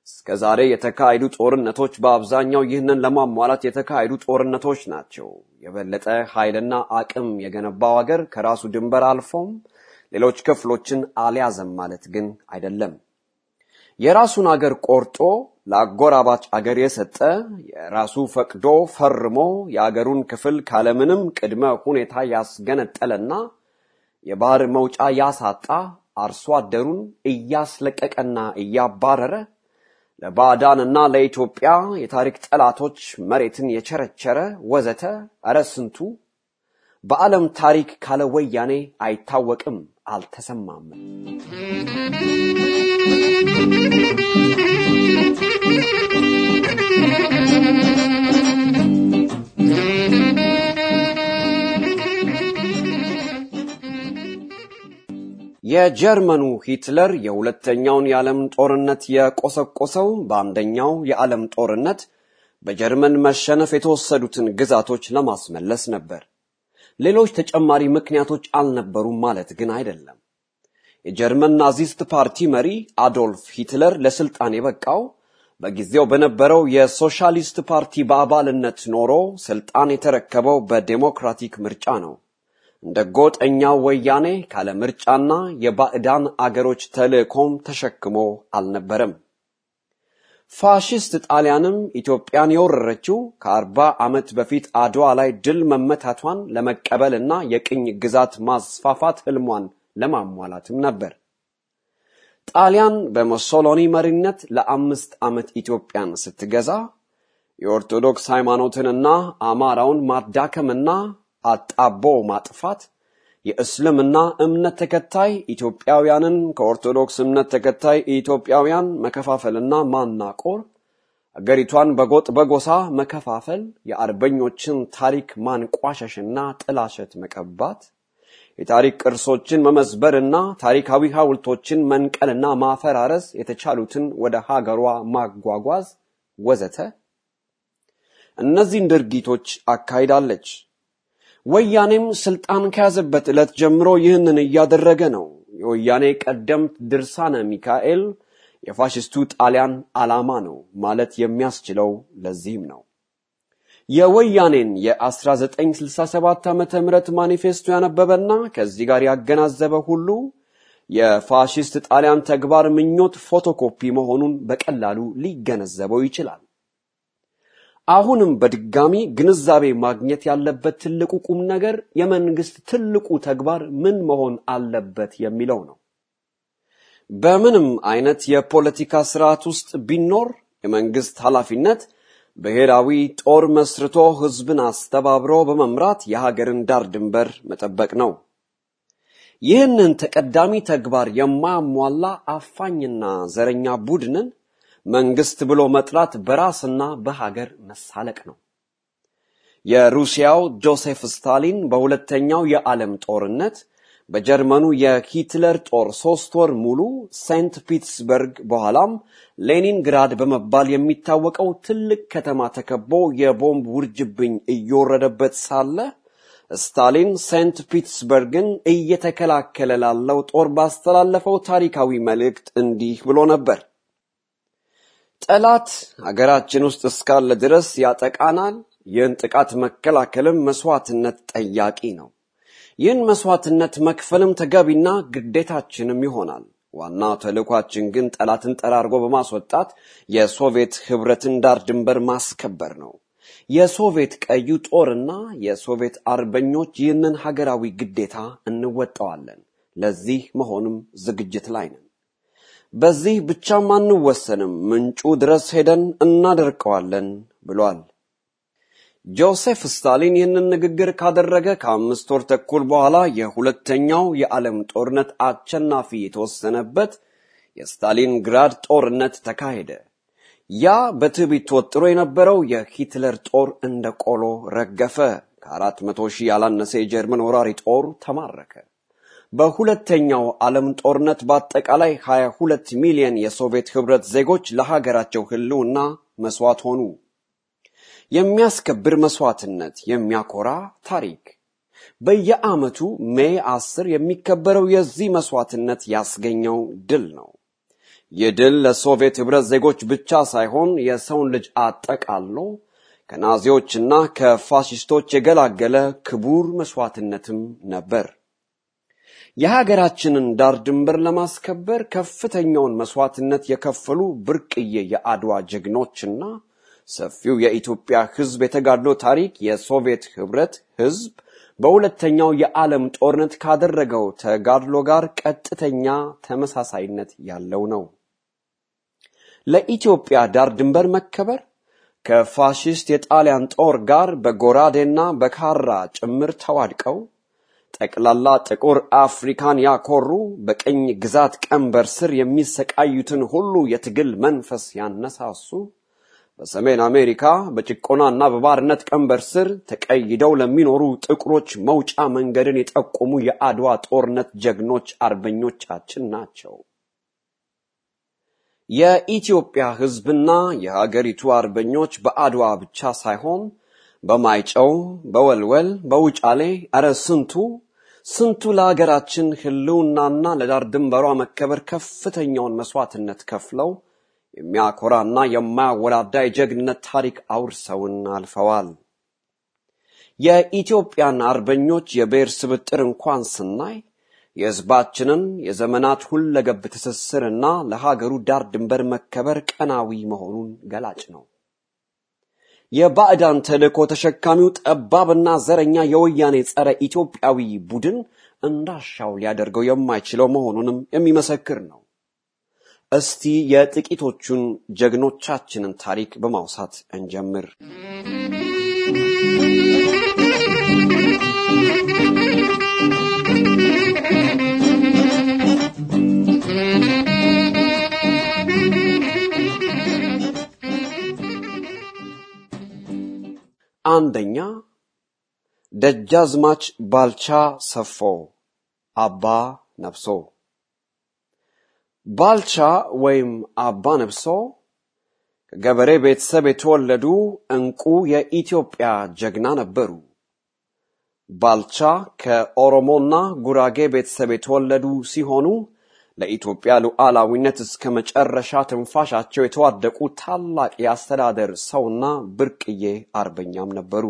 እስከ ዛሬ የተካሄዱ ጦርነቶች በአብዛኛው ይህንን ለማሟላት የተካሄዱ ጦርነቶች ናቸው። የበለጠ ኃይልና አቅም የገነባው ሀገር ከራሱ ድንበር አልፎም ሌሎች ክፍሎችን አልያዘም ማለት ግን አይደለም። የራሱን አገር ቆርጦ ለአጎራባች አገር የሰጠ የራሱ ፈቅዶ ፈርሞ የአገሩን ክፍል ካለምንም ቅድመ ሁኔታ ያስገነጠለና የባህር መውጫ ያሳጣ አርሶ አደሩን እያስለቀቀና እያባረረ ለባዕዳንና ለኢትዮጵያ የታሪክ ጠላቶች መሬትን የቸረቸረ ወዘተ እረ ስንቱ በዓለም ታሪክ ካለ ወያኔ አይታወቅም፣ አልተሰማም። የጀርመኑ ሂትለር የሁለተኛውን የዓለም ጦርነት የቆሰቆሰው በአንደኛው የዓለም ጦርነት በጀርመን መሸነፍ የተወሰዱትን ግዛቶች ለማስመለስ ነበር። ሌሎች ተጨማሪ ምክንያቶች አልነበሩም ማለት ግን አይደለም። የጀርመን ናዚስት ፓርቲ መሪ አዶልፍ ሂትለር ለስልጣን የበቃው በጊዜው በነበረው የሶሻሊስት ፓርቲ በአባልነት ኖሮ ስልጣን የተረከበው በዴሞክራቲክ ምርጫ ነው። እንደ ጎጠኛው ወያኔ ካለ ምርጫና የባዕዳን አገሮች ተልእኮም ተሸክሞ አልነበረም። ፋሽስት ጣሊያንም ኢትዮጵያን የወረረችው ከአርባ ዓመት በፊት አድዋ ላይ ድል መመታቷን ለመቀበልና የቅኝ ግዛት ማስፋፋት ህልሟን ለማሟላትም ነበር። ጣሊያን በሙሶሎኒ መሪነት ለአምስት ዓመት ኢትዮጵያን ስትገዛ የኦርቶዶክስ ሃይማኖትንና አማራውን ማዳከምና አጣቦ ማጥፋት የእስልምና እምነት ተከታይ ኢትዮጵያውያንን ከኦርቶዶክስ እምነት ተከታይ ኢትዮጵያውያን መከፋፈልና ማናቆር፣ አገሪቷን በጎጥ በጎሳ መከፋፈል፣ የአርበኞችን ታሪክ ማንቋሸሽና ጥላሸት መቀባት፣ የታሪክ ቅርሶችን መመዝበርና ታሪካዊ ሐውልቶችን መንቀልና ማፈራረስ የተቻሉትን ወደ ሀገሯ ማጓጓዝ ወዘተ እነዚህን ድርጊቶች አካሂዳለች። ወያኔም ስልጣን ከያዘበት ዕለት ጀምሮ ይህንን እያደረገ ነው። የወያኔ ቀደምት ድርሳነ ሚካኤል የፋሽስቱ ጣሊያን ዓላማ ነው ማለት የሚያስችለው ለዚህም ነው። የወያኔን የ1967 ዓ ም ማኒፌስቶ ያነበበና ከዚህ ጋር ያገናዘበ ሁሉ የፋሽስት ጣሊያን ተግባር ምኞት ፎቶኮፒ መሆኑን በቀላሉ ሊገነዘበው ይችላል። አሁንም በድጋሚ ግንዛቤ ማግኘት ያለበት ትልቁ ቁም ነገር የመንግስት ትልቁ ተግባር ምን መሆን አለበት የሚለው ነው። በምንም አይነት የፖለቲካ ስርዓት ውስጥ ቢኖር የመንግስት ኃላፊነት ብሔራዊ ጦር መስርቶ ህዝብን አስተባብሮ በመምራት የሀገርን ዳር ድንበር መጠበቅ ነው። ይህንን ተቀዳሚ ተግባር የማያሟላ አፋኝና ዘረኛ ቡድንን መንግስት ብሎ መጥራት በራስና በሀገር መሳለቅ ነው። የሩሲያው ጆሴፍ ስታሊን በሁለተኛው የዓለም ጦርነት በጀርመኑ የሂትለር ጦር ሶስት ወር ሙሉ ሴንት ፒትስበርግ በኋላም ሌኒንግራድ በመባል የሚታወቀው ትልቅ ከተማ ተከቦ የቦምብ ውርጅብኝ እየወረደበት ሳለ ስታሊን ሴንት ፒትስበርግን እየተከላከለ ላለው ጦር ባስተላለፈው ታሪካዊ መልእክት እንዲህ ብሎ ነበር። ጠላት ሀገራችን ውስጥ እስካለ ድረስ ያጠቃናል። ይህን ጥቃት መከላከልም መስዋዕትነት ጠያቂ ነው። ይህን መስዋዕትነት መክፈልም ተገቢና ግዴታችንም ይሆናል። ዋና ተልእኳችን ግን ጠላትን ጠራርጎ በማስወጣት የሶቪየት ህብረትን ዳር ድንበር ማስከበር ነው። የሶቪየት ቀዩ ጦርና የሶቪየት አርበኞች ይህንን ሀገራዊ ግዴታ እንወጣዋለን። ለዚህ መሆንም ዝግጅት ላይ ነን። በዚህ ብቻም አንወሰንም፣ ምንጩ ድረስ ሄደን እናደርቀዋለን ብሏል። ጆሴፍ ስታሊን ይህንን ንግግር ካደረገ ከአምስት ወር ተኩል በኋላ የሁለተኛው የዓለም ጦርነት አሸናፊ የተወሰነበት የስታሊንግራድ ጦርነት ተካሄደ። ያ በትዕቢት ተወጥሮ የነበረው የሂትለር ጦር እንደ ቆሎ ረገፈ። ከአራት መቶ ሺህ ያላነሰ የጀርመን ወራሪ ጦር ተማረከ። በሁለተኛው ዓለም ጦርነት በአጠቃላይ 22 ሚሊዮን የሶቪየት ህብረት ዜጎች ለሀገራቸው ህልውና መስዋዕት ሆኑ። የሚያስከብር መስዋዕትነት፣ የሚያኮራ ታሪክ። በየዓመቱ ሜይ አስር የሚከበረው የዚህ መስዋዕትነት ያስገኘው ድል ነው። ይህ ድል ለሶቪየት ህብረት ዜጎች ብቻ ሳይሆን የሰውን ልጅ አጠቃሎ ከናዚዎችና ከፋሽስቶች የገላገለ ክቡር መስዋዕትነትም ነበር። የሀገራችንን ዳር ድንበር ለማስከበር ከፍተኛውን መስዋዕትነት የከፈሉ ብርቅዬ የአድዋ ጀግኖችና ሰፊው የኢትዮጵያ ህዝብ የተጋድሎ ታሪክ የሶቪየት ህብረት ህዝብ በሁለተኛው የዓለም ጦርነት ካደረገው ተጋድሎ ጋር ቀጥተኛ ተመሳሳይነት ያለው ነው። ለኢትዮጵያ ዳር ድንበር መከበር ከፋሽስት የጣሊያን ጦር ጋር በጎራዴና በካራ ጭምር ተዋድቀው ጠቅላላ ጥቁር አፍሪካን ያኮሩ በቅኝ ግዛት ቀንበር ስር የሚሰቃዩትን ሁሉ የትግል መንፈስ ያነሳሱ በሰሜን አሜሪካ በጭቆናና በባርነት ቀንበር ስር ተቀይደው ለሚኖሩ ጥቁሮች መውጫ መንገድን የጠቆሙ የአድዋ ጦርነት ጀግኖች አርበኞቻችን ናቸው። የኢትዮጵያ ህዝብና የሀገሪቱ አርበኞች በአድዋ ብቻ ሳይሆን በማይጨው፣ በወልወል፣ በውጫሌ እረ ስንቱ ስንቱ ለሀገራችን ህልውናና ለዳር ድንበሯ መከበር ከፍተኛውን መስዋዕትነት ከፍለው የሚያኮራና የማያወላዳ የጀግንነት ታሪክ አውርሰውን አልፈዋል። የኢትዮጵያን አርበኞች የብሔር ስብጥር እንኳን ስናይ የህዝባችንን የዘመናት ሁለገብ ትስስርና ለሀገሩ ዳር ድንበር መከበር ቀናዊ መሆኑን ገላጭ ነው። የባዕዳን ተልእኮ ተሸካሚው ጠባብና ዘረኛ የወያኔ ጸረ ኢትዮጵያዊ ቡድን እንዳሻው ሊያደርገው የማይችለው መሆኑንም የሚመሰክር ነው። እስቲ የጥቂቶቹን ጀግኖቻችንን ታሪክ በማውሳት እንጀምር። አንደኛ ደጃዝማች ባልቻ ሰፎ አባ ነብሶ ባልቻ ወይም አባ ነብሶ ከገበሬ ቤተሰብ የተወለዱ እንቁ የኢትዮጵያ ጀግና ነበሩ። ባልቻ ከኦሮሞና ጉራጌ ቤተሰብ የተወለዱ ሲሆኑ ለኢትዮጵያ ሉዓላዊነት እስከ መጨረሻ ትንፋሻቸው የተዋደቁ ታላቅ የአስተዳደር ሰውና ብርቅዬ አርበኛም ነበሩ።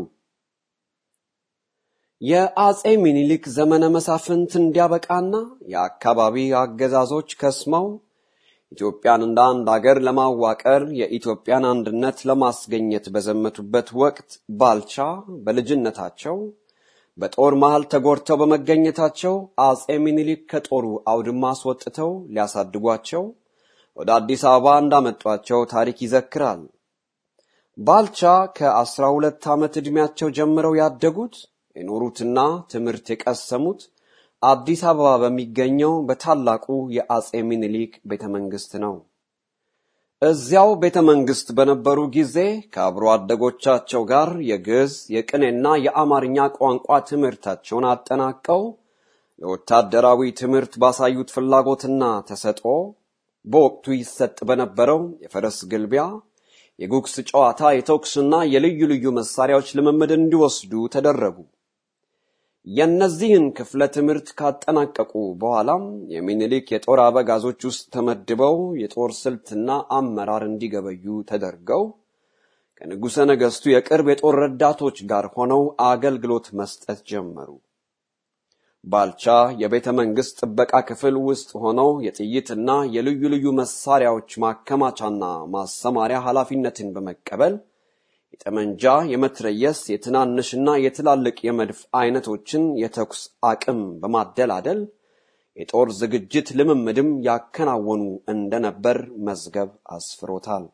የአጼ ሚኒሊክ ዘመነ መሳፍንት እንዲያበቃና የአካባቢ አገዛዞች ከስመው ኢትዮጵያን እንደ አንድ አገር ለማዋቀር የኢትዮጵያን አንድነት ለማስገኘት በዘመቱበት ወቅት ባልቻ በልጅነታቸው በጦር መሃል ተጎድተው በመገኘታቸው አጼ ሚኒሊክ ከጦሩ አውድማ አስወጥተው ሊያሳድጓቸው ወደ አዲስ አበባ እንዳመጧቸው ታሪክ ይዘክራል። ባልቻ ከአስራ ሁለት ዓመት ዕድሜያቸው ጀምረው ያደጉት የኖሩትና ትምህርት የቀሰሙት አዲስ አበባ በሚገኘው በታላቁ የአጼ ሚኒሊክ ቤተ መንግስት ነው። እዚያው ቤተ መንግስት በነበሩ ጊዜ ከአብሮ አደጎቻቸው ጋር የግዕዝ የቅኔና የአማርኛ ቋንቋ ትምህርታቸውን አጠናቀው ለወታደራዊ ትምህርት ባሳዩት ፍላጎትና ተሰጥኦ በወቅቱ ይሰጥ በነበረው የፈረስ ግልቢያ፣ የጉግስ ጨዋታ፣ የተኩስና የልዩ ልዩ መሳሪያዎች ልምምድ እንዲወስዱ ተደረጉ። የእነዚህን ክፍለ ትምህርት ካጠናቀቁ በኋላም የሚኒሊክ የጦር አበጋዞች ውስጥ ተመድበው የጦር ስልትና አመራር እንዲገበዩ ተደርገው ከንጉሠ ነገሥቱ የቅርብ የጦር ረዳቶች ጋር ሆነው አገልግሎት መስጠት ጀመሩ። ባልቻ የቤተ መንግሥት ጥበቃ ክፍል ውስጥ ሆነው የጥይትና የልዩ ልዩ መሳሪያዎች ማከማቻና ማሰማሪያ ኃላፊነትን በመቀበል የጠመንጃ፣ የመትረየስ፣ የትናንሽና የትላልቅ የመድፍ አይነቶችን የተኩስ አቅም በማደላደል የጦር ዝግጅት ልምምድም ያከናወኑ እንደነበር መዝገብ አስፍሮታል።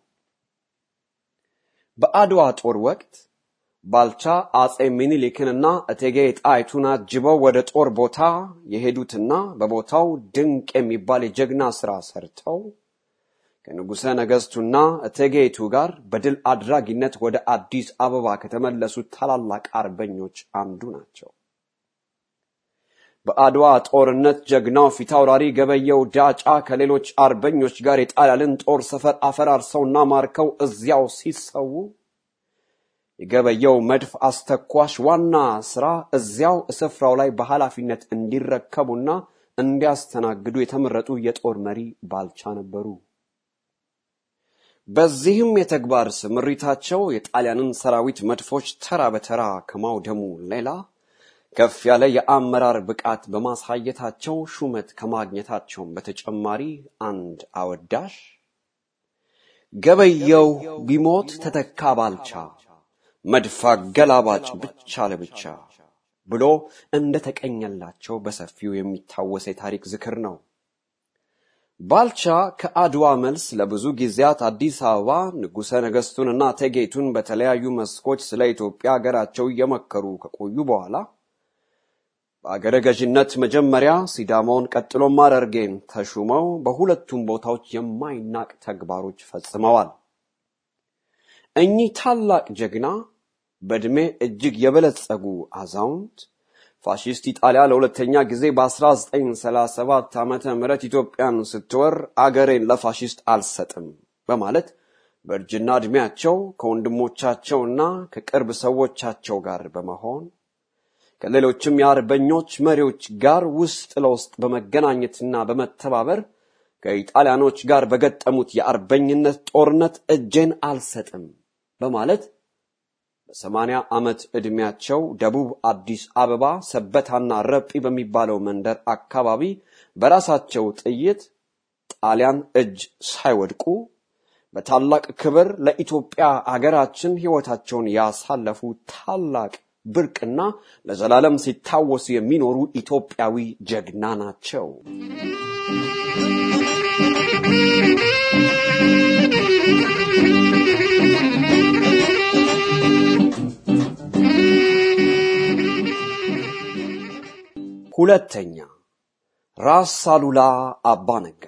በአድዋ ጦር ወቅት ባልቻ አጼ ሚኒሊክንና እቴጌ ጣይቱን አጅበው ወደ ጦር ቦታ የሄዱትና በቦታው ድንቅ የሚባል የጀግና ሥራ ሰርተው ከንጉሠ ነገሥቱና እቴጌይቱ ጋር በድል አድራጊነት ወደ አዲስ አበባ ከተመለሱት ታላላቅ አርበኞች አንዱ ናቸው። በአድዋ ጦርነት ጀግናው ፊታውራሪ ገበየው ዳጫ ከሌሎች አርበኞች ጋር የጣሊያንን ጦር ሰፈር አፈራርሰውና ማርከው እዚያው ሲሰዉ የገበየው መድፍ አስተኳሽ ዋና ስራ እዚያው ስፍራው ላይ በኃላፊነት እንዲረከቡና እንዲያስተናግዱ የተመረጡ የጦር መሪ ባልቻ ነበሩ። በዚህም የተግባር ስምሪታቸው የጣሊያንን ሰራዊት መድፎች ተራ በተራ ከማውደሙ ሌላ ከፍ ያለ የአመራር ብቃት በማሳየታቸው ሹመት ከማግኘታቸውም በተጨማሪ አንድ አወዳሽ ገበየው ቢሞት ተተካ ባልቻ መድፍ አገላባጭ ብቻ ለብቻ ብሎ እንደተቀኘላቸው በሰፊው የሚታወስ የታሪክ ዝክር ነው። ባልቻ ከአድዋ መልስ ለብዙ ጊዜያት አዲስ አበባ ንጉሠ ነገሥቱንና እቴጌይቱን በተለያዩ መስኮች ስለ ኢትዮጵያ ሀገራቸው እየመከሩ ከቆዩ በኋላ በአገረ ገዥነት መጀመሪያ ሲዳማውን ቀጥሎም ሐረርጌን ተሹመው በሁለቱም ቦታዎች የማይናቅ ተግባሮች ፈጽመዋል። እኚህ ታላቅ ጀግና በዕድሜ እጅግ የበለጸጉ አዛውንት ፋሺስት ኢጣሊያ ለሁለተኛ ጊዜ በ1937 ዓመተ ምህረት ኢትዮጵያን ስትወር አገሬን ለፋሺስት አልሰጥም በማለት በእርጅና ዕድሜያቸው ከወንድሞቻቸውና ከቅርብ ሰዎቻቸው ጋር በመሆን ከሌሎችም የአርበኞች መሪዎች ጋር ውስጥ ለውስጥ በመገናኘትና በመተባበር ከኢጣሊያኖች ጋር በገጠሙት የአርበኝነት ጦርነት እጄን አልሰጥም በማለት በሰማንያ ዓመት ዕድሜያቸው ደቡብ አዲስ አበባ ሰበታና ረጲ በሚባለው መንደር አካባቢ በራሳቸው ጥይት ጣሊያን እጅ ሳይወድቁ በታላቅ ክብር ለኢትዮጵያ አገራችን ሕይወታቸውን ያሳለፉ ታላቅ ብርቅና ለዘላለም ሲታወሱ የሚኖሩ ኢትዮጵያዊ ጀግና ናቸው። ሁለተኛ ራስ አሉላ አባ ነጋ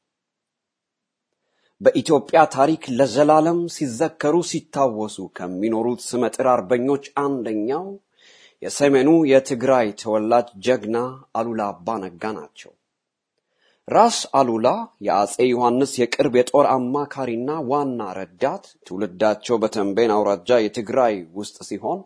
በኢትዮጵያ ታሪክ ለዘላለም ሲዘከሩ ሲታወሱ ከሚኖሩት ስመጥር አርበኞች አንደኛው የሰሜኑ የትግራይ ተወላጅ ጀግና አሉላ አባ ነጋ ናቸው። ራስ አሉላ የአጼ ዮሐንስ የቅርብ የጦር አማካሪና ዋና ረዳት፣ ትውልዳቸው በተንቤን አውራጃ የትግራይ ውስጥ ሲሆን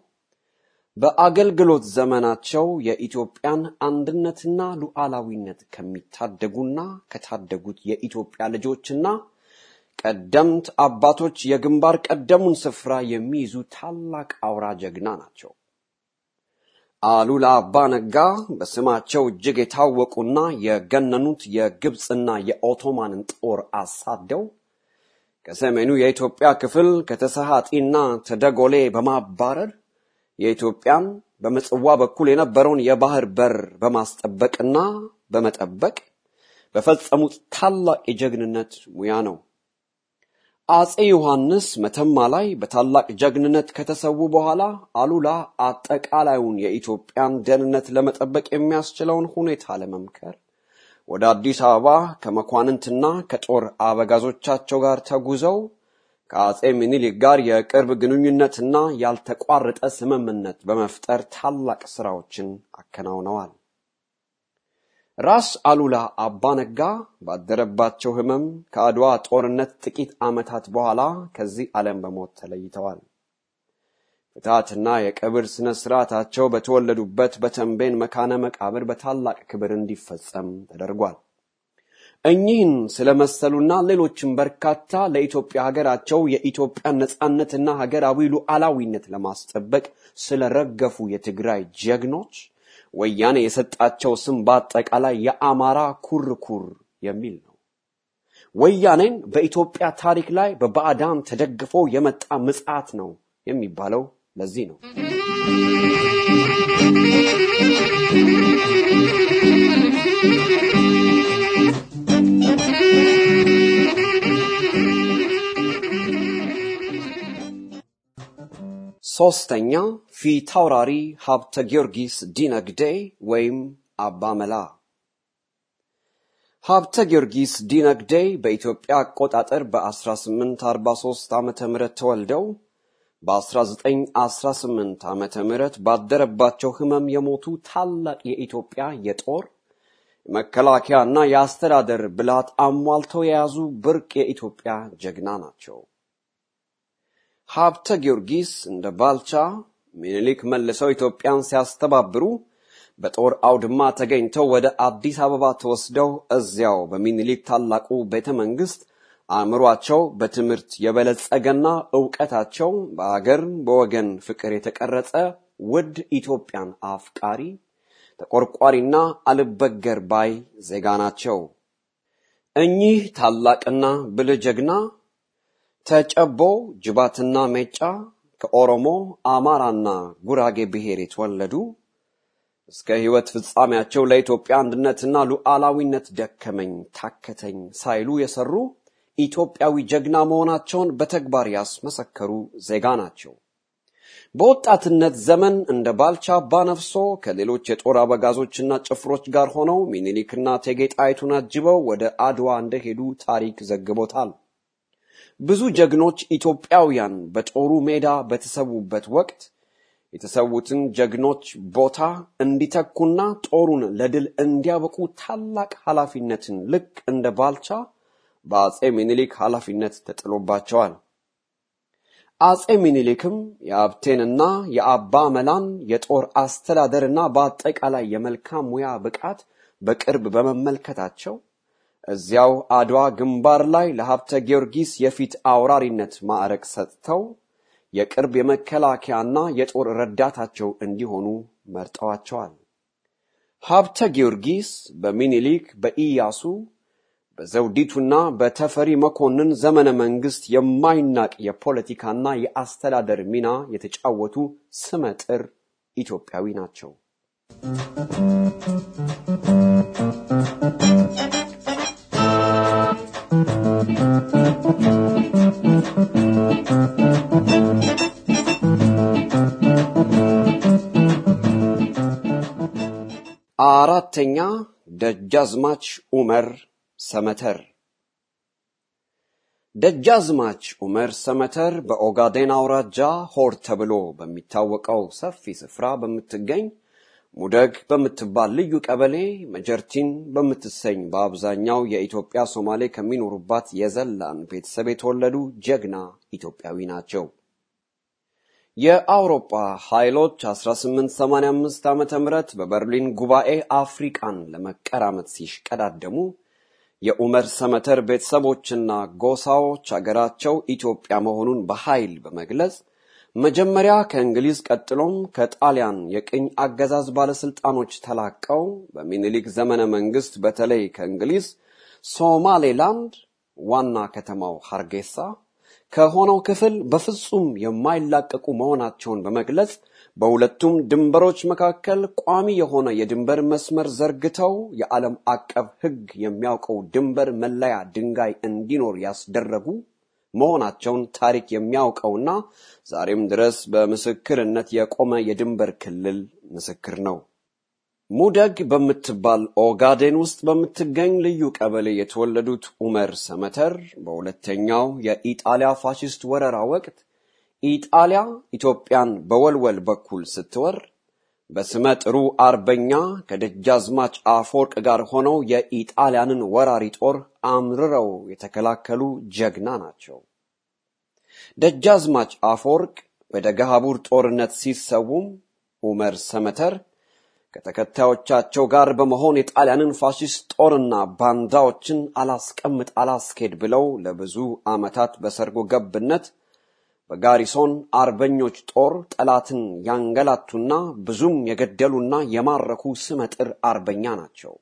በአገልግሎት ዘመናቸው የኢትዮጵያን አንድነትና ሉዓላዊነት ከሚታደጉና ከታደጉት የኢትዮጵያ ልጆችና ቀደምት አባቶች የግንባር ቀደሙን ስፍራ የሚይዙ ታላቅ አውራ ጀግና ናቸው። አሉላ አባ ነጋ በስማቸው እጅግ የታወቁና የገነኑት የግብፅና የኦቶማንን ጦር አሳደው ከሰሜኑ የኢትዮጵያ ክፍል ከተሰሃጢና ተደጎሌ በማባረር የኢትዮጵያን በምጽዋ በኩል የነበረውን የባህር በር በማስጠበቅና በመጠበቅ በፈጸሙት ታላቅ የጀግንነት ሙያ ነው። አጼ ዮሐንስ መተማ ላይ በታላቅ ጀግንነት ከተሰዉ በኋላ አሉላ አጠቃላዩን የኢትዮጵያን ደህንነት ለመጠበቅ የሚያስችለውን ሁኔታ ለመምከር ወደ አዲስ አበባ ከመኳንንትና ከጦር አበጋዞቻቸው ጋር ተጉዘው ከአጼ ምኒልክ ጋር የቅርብ ግንኙነትና ያልተቋረጠ ስምምነት በመፍጠር ታላቅ ስራዎችን አከናውነዋል። ራስ አሉላ አባ ነጋ ባደረባቸው ህመም ከአድዋ ጦርነት ጥቂት ዓመታት በኋላ ከዚህ ዓለም በሞት ተለይተዋል። ፍትሐትና የቀብር ስነ ስርዓታቸው በተወለዱበት በተንቤን መካነ መቃብር በታላቅ ክብር እንዲፈጸም ተደርጓል። እኚህን ስለመሰሉና ሌሎችም በርካታ ለኢትዮጵያ ሀገራቸው የኢትዮጵያን ነጻነትና ሀገራዊ ሉዓላዊነት ለማስጠበቅ ስለረገፉ የትግራይ ጀግኖች ወያኔ የሰጣቸው ስም በአጠቃላይ የአማራ ኩርኩር የሚል ነው። ወያኔን በኢትዮጵያ ታሪክ ላይ በባዕዳን ተደግፎ የመጣ ምጽዓት ነው የሚባለው ለዚህ ነው። ሶስተኛ ፊታውራሪ ሀብተ ጊዮርጊስ ዲነግዴ ወይም አባ መላ። ሀብተ ጊዮርጊስ ዲነግዴ በኢትዮጵያ አቆጣጠር በ1843 ዓ ም ተወልደው በ1918 ዓ ም ባደረባቸው ህመም የሞቱ ታላቅ የኢትዮጵያ የጦር መከላከያና የአስተዳደር ብልሃት አሟልተው የያዙ ብርቅ የኢትዮጵያ ጀግና ናቸው። ሀብተ ጊዮርጊስ እንደ ባልቻ ሚኒሊክ መልሰው ኢትዮጵያን ሲያስተባብሩ በጦር አውድማ ተገኝተው ወደ አዲስ አበባ ተወስደው እዚያው በሚኒሊክ ታላቁ ቤተ መንግስት አእምሯቸው በትምህርት የበለጸገና ዕውቀታቸው በአገር በወገን ፍቅር የተቀረጸ ውድ ኢትዮጵያን አፍቃሪ ተቆርቋሪና አልበገር ባይ ዜጋ ናቸው። እኚህ ታላቅና ብልህ ጀግና ተጨቦ ጅባትና ሜጫ ከኦሮሞ አማራና ጉራጌ ብሔር የተወለዱ እስከ ሕይወት ፍጻሜያቸው ለኢትዮጵያ አንድነትና ሉዓላዊነት ደከመኝ ታከተኝ ሳይሉ የሰሩ ኢትዮጵያዊ ጀግና መሆናቸውን በተግባር ያስመሰከሩ ዜጋ ናቸው። በወጣትነት ዘመን እንደ ባልቻ አባነፍሶ ከሌሎች የጦር አበጋዞችና ጭፍሮች ጋር ሆነው ሚኒሊክና እቴጌ ጣይቱን አጅበው ወደ አድዋ እንደሄዱ ታሪክ ዘግቦታል። ብዙ ጀግኖች ኢትዮጵያውያን በጦሩ ሜዳ በተሰዉበት ወቅት የተሰዉትን ጀግኖች ቦታ እንዲተኩና ጦሩን ለድል እንዲያበቁ ታላቅ ኃላፊነትን ልክ እንደ ባልቻ በአጼ ሚኒሊክ ኃላፊነት ተጥሎባቸዋል። አጼ ሚኒሊክም የአብቴንና የአባ መላን የጦር አስተዳደርና በአጠቃላይ የመልካም ሙያ ብቃት በቅርብ በመመልከታቸው እዚያው አድዋ ግንባር ላይ ለሀብተ ጊዮርጊስ የፊት አውራሪነት ማዕረግ ሰጥተው የቅርብ የመከላከያና የጦር ረዳታቸው እንዲሆኑ መርጠዋቸዋል። ሀብተ ጊዮርጊስ በሚኒሊክ በኢያሱ በዘውዲቱና በተፈሪ መኮንን ዘመነ መንግስት የማይናቅ የፖለቲካና የአስተዳደር ሚና የተጫወቱ ስመጥር ኢትዮጵያዊ ናቸው። አራተኛ ደጃዝማች ኡመር ሰመተር ደጃዝማች ኡመር ሰመተር በኦጋዴን አውራጃ ሆር ተብሎ በሚታወቀው ሰፊ ስፍራ በምትገኝ ሙደግ በምትባል ልዩ ቀበሌ መጀርቲን በምትሰኝ በአብዛኛው የኢትዮጵያ ሶማሌ ከሚኖሩባት የዘላን ቤተሰብ የተወለዱ ጀግና ኢትዮጵያዊ ናቸው። የአውሮፓ ኃይሎች 1885 ዓ ም በበርሊን ጉባኤ አፍሪቃን ለመቀራመት ሲሽቀዳደሙ የኡመር ሰመተር ቤተሰቦችና ጎሳዎች አገራቸው ኢትዮጵያ መሆኑን በኃይል በመግለጽ መጀመሪያ ከእንግሊዝ ቀጥሎም ከጣሊያን የቅኝ አገዛዝ ባለስልጣኖች ተላቀው በሚኒሊክ ዘመነ መንግስት በተለይ ከእንግሊዝ ሶማሌላንድ ዋና ከተማው ሀርጌሳ ከሆነው ክፍል በፍጹም የማይላቀቁ መሆናቸውን በመግለጽ በሁለቱም ድንበሮች መካከል ቋሚ የሆነ የድንበር መስመር ዘርግተው የዓለም አቀፍ ሕግ የሚያውቀው ድንበር መለያ ድንጋይ እንዲኖር ያስደረጉ መሆናቸውን ታሪክ የሚያውቀውና ዛሬም ድረስ በምስክርነት የቆመ የድንበር ክልል ምስክር ነው። ሙደግ በምትባል ኦጋዴን ውስጥ በምትገኝ ልዩ ቀበሌ የተወለዱት ኡመር ሰመተር በሁለተኛው የኢጣሊያ ፋሽስት ወረራ ወቅት ኢጣሊያ ኢትዮጵያን በወልወል በኩል ስትወር በስመ ጥሩ አርበኛ ከደጃዝማች አፈወርቅ ጋር ሆነው የኢጣሊያንን ወራሪ ጦር አምርረው የተከላከሉ ጀግና ናቸው። ደጃዝማች አፈወርቅ በደገሃቡር ጦርነት ሲሰዉም ኡመር ሰመተር ከተከታዮቻቸው ጋር በመሆን የጣሊያንን ፋሽስት ጦርና ባንዳዎችን አላስቀምጥ አላስኬድ ብለው ለብዙ ዓመታት በሰርጎ ገብነት በጋሪሶን አርበኞች ጦር ጠላትን ያንገላቱና ብዙም የገደሉና የማረኩ ስመጥር አርበኛ ናቸው።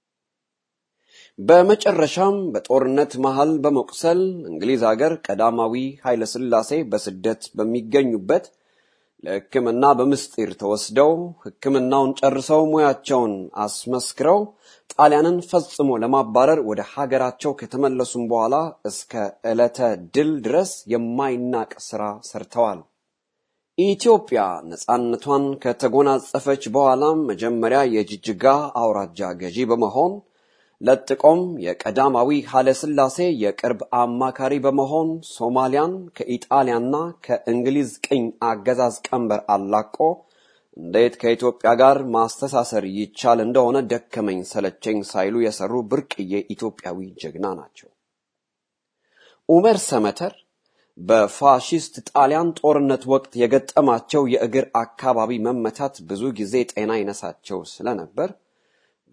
በመጨረሻም በጦርነት መሃል በመቁሰል እንግሊዝ ሀገር ቀዳማዊ ኃይለሥላሴ በስደት በሚገኙበት ለሕክምና በምስጢር ተወስደው ሕክምናውን ጨርሰው ሙያቸውን አስመስክረው ጣሊያንን ፈጽሞ ለማባረር ወደ ሀገራቸው ከተመለሱም በኋላ እስከ ዕለተ ድል ድረስ የማይናቅ ሥራ ሰርተዋል። ኢትዮጵያ ነፃነቷን ከተጎናጸፈች በኋላም መጀመሪያ የጅጅጋ አውራጃ ገዢ በመሆን ለጥቆም የቀዳማዊ ኃይለሥላሴ የቅርብ አማካሪ በመሆን ሶማሊያን ከኢጣሊያና ከእንግሊዝ ቅኝ አገዛዝ ቀንበር አላቆ እንዴት ከኢትዮጵያ ጋር ማስተሳሰር ይቻል እንደሆነ ደከመኝ ሰለቸኝ ሳይሉ የሰሩ ብርቅዬ ኢትዮጵያዊ ጀግና ናቸው። ኡመር ሰመተር በፋሺስት ጣሊያን ጦርነት ወቅት የገጠማቸው የእግር አካባቢ መመታት ብዙ ጊዜ ጤና ይነሳቸው ስለነበር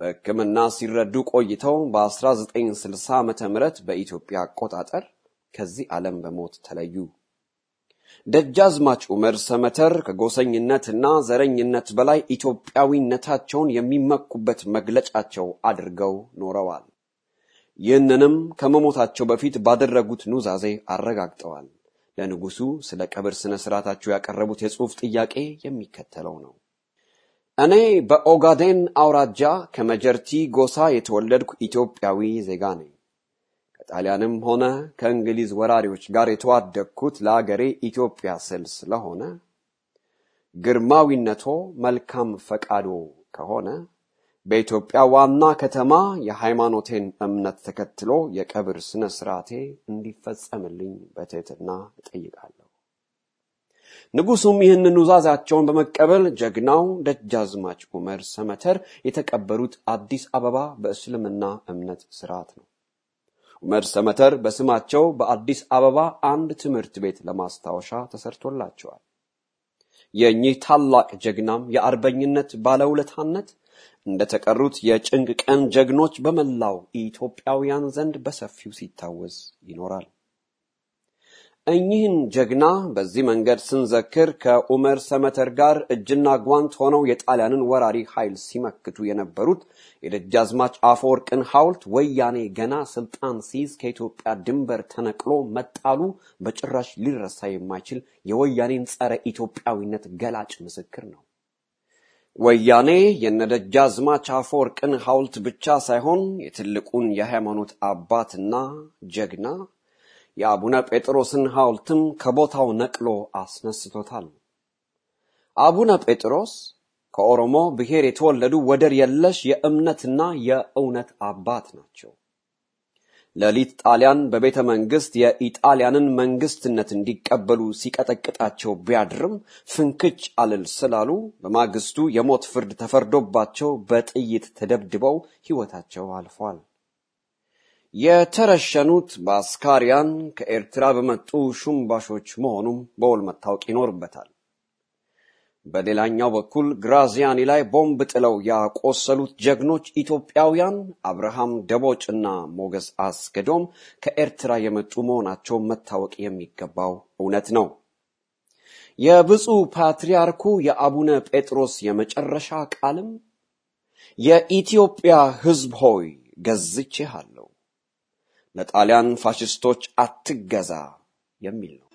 በሕክምና ሲረዱ ቆይተው በ1960 ዓመተ ምህረት በኢትዮጵያ አቆጣጠር ከዚህ ዓለም በሞት ተለዩ። ደጃዝማች ዑመር ሰመተር ከጎሰኝነትና ዘረኝነት በላይ ኢትዮጵያዊነታቸውን የሚመኩበት መግለጫቸው አድርገው ኖረዋል። ይህንንም ከመሞታቸው በፊት ባደረጉት ኑዛዜ አረጋግጠዋል። ለንጉሱ ስለ ቀብር ስነ ስርዓታቸው ያቀረቡት የጽሑፍ ጥያቄ የሚከተለው ነው። እኔ በኦጋዴን አውራጃ ከመጀርቲ ጎሳ የተወለድኩ ኢትዮጵያዊ ዜጋ ነኝ። ከጣሊያንም ሆነ ከእንግሊዝ ወራሪዎች ጋር የተዋደቅኩት ለአገሬ ኢትዮጵያ ስል ስለሆነ ግርማዊነቶ መልካም ፈቃዶ ከሆነ በኢትዮጵያ ዋና ከተማ የሃይማኖቴን እምነት ተከትሎ የቀብር ስነ ስርዓቴ እንዲፈጸምልኝ በትህትና እጠይቃለሁ። ንጉሱም ይህን ኑዛዛቸውን በመቀበል ጀግናው ደጃዝማች ዑመር ሰመተር የተቀበሩት አዲስ አበባ በእስልምና እምነት ስርዓት ነው። ዑመር ሰመተር በስማቸው በአዲስ አበባ አንድ ትምህርት ቤት ለማስታወሻ ተሰርቶላቸዋል። የእኚህ ታላቅ ጀግናም የአርበኝነት ባለውለታነት እንደተቀሩት የጭንቅ ቀን ጀግኖች በመላው ኢትዮጵያውያን ዘንድ በሰፊው ሲታወስ ይኖራል። እኚህን ጀግና በዚህ መንገድ ስንዘክር ከኡመር ሰመተር ጋር እጅና ጓንት ሆነው የጣሊያንን ወራሪ ኃይል ሲመክቱ የነበሩት የደጃዝማች አፈወርቅን ሐውልት ወያኔ ገና ስልጣን ሲይዝ ከኢትዮጵያ ድንበር ተነቅሎ መጣሉ በጭራሽ ሊረሳ የማይችል የወያኔን ጸረ ኢትዮጵያዊነት ገላጭ ምስክር ነው። ወያኔ የነደጃዝማች አፈወርቅን ሐውልት ብቻ ሳይሆን የትልቁን የሃይማኖት አባትና ጀግና የአቡነ ጴጥሮስን ሐውልትም ከቦታው ነቅሎ አስነስቶታል። አቡነ ጴጥሮስ ከኦሮሞ ብሔር የተወለዱ ወደር የለሽ የእምነትና የእውነት አባት ናቸው። ሌሊት ጣሊያን በቤተ መንግስት የኢጣሊያንን መንግስትነት እንዲቀበሉ ሲቀጠቅጣቸው ቢያድርም ፍንክች አልል ስላሉ በማግስቱ የሞት ፍርድ ተፈርዶባቸው በጥይት ተደብድበው ሕይወታቸው አልፏል። የተረሸኑት በአስካሪያን ከኤርትራ በመጡ ሹምባሾች መሆኑም በውል መታወቅ ይኖርበታል። በሌላኛው በኩል ግራዚያኒ ላይ ቦምብ ጥለው ያቆሰሉት ጀግኖች ኢትዮጵያውያን አብርሃም ደቦጭና ሞገስ አስገዶም ከኤርትራ የመጡ መሆናቸው መታወቅ የሚገባው እውነት ነው። የብፁዕ ፓትርያርኩ የአቡነ ጴጥሮስ የመጨረሻ ቃልም የኢትዮጵያ ሕዝብ ሆይ ገዝቼሃለሁ፣ ለጣሊያን ፋሽስቶች አትገዛ የሚል ነው።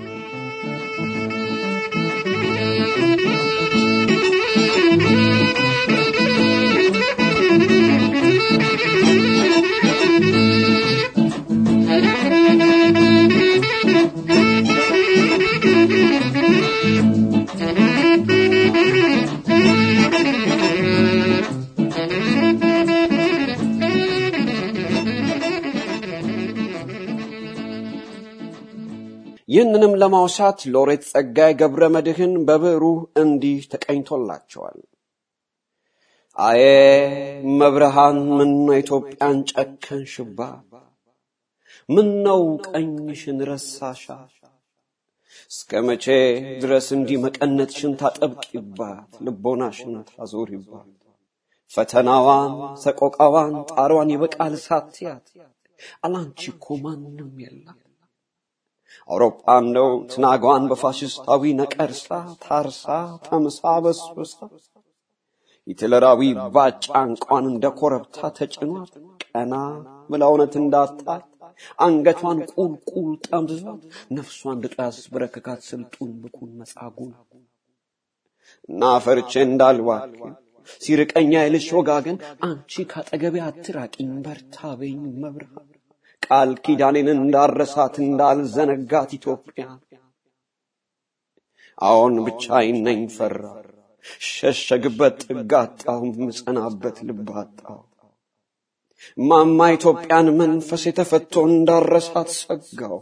ይህንንም ለማውሳት ሎሬት ጸጋዬ ገብረ መድኅን በብዕሩ እንዲህ ተቀኝቶላቸዋል። አዬ መብርሃን ምነው ኢትዮጵያን ጨከንሽባት? ምነው ቀኝሽን ረሳሻ? እስከ መቼ ድረስ እንዲህ መቀነትሽን ታጠብቂባት፣ ልቦናሽን ታዞሪባት? ፈተናዋን፣ ሰቆቃዋን፣ ጣሯን ይበቃል ሳትያት፣ አላንቺ እኮ ማንም የለም። አውሮፓ እንደው ትናጓን በፋሽስታዊ ነቀርሳ ታርሳ ተምሳ በስብሳ ሂትለራዊ ባጫ እንቋን እንደ ኮረብታ ተጭኗት ቀና ብላ እውነት እንዳጣት አንገቷን ቁልቁል ጠምዝዟት ነፍሷን ድጦ ያስበረከካት ስልጡን ብኩን መጻጉን እና ፈርቼ እንዳልባክን ሲርቀኛ የልሽ ወጋገን አንቺ ካጠገቤ አትራቂኝ በርታ በይኝ መብርሃን ቃል ኪዳኔን እንዳረሳት እንዳልዘነጋት ኢትዮጵያ አዎን ብቻዬን ነኝ ፈራ ሸሸግበት ጥግ አጣሁ ምጸናበት ልብ አጣሁ ማማ ኢትዮጵያን መንፈስ የተፈቶ እንዳረሳት ሰጋው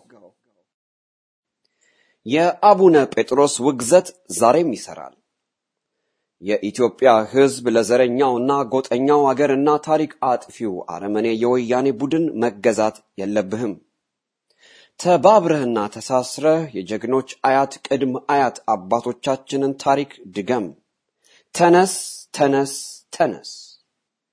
የአቡነ ጴጥሮስ ውግዘት ዛሬም ይሰራል የኢትዮጵያ ሕዝብ ለዘረኛውና ጎጠኛው አገርና ታሪክ አጥፊው አረመኔ የወያኔ ቡድን መገዛት የለብህም። ተባብረህና ተሳስረህ የጀግኖች አያት ቅድም አያት አባቶቻችንን ታሪክ ድገም። ተነስ፣ ተነስ፣ ተነስ።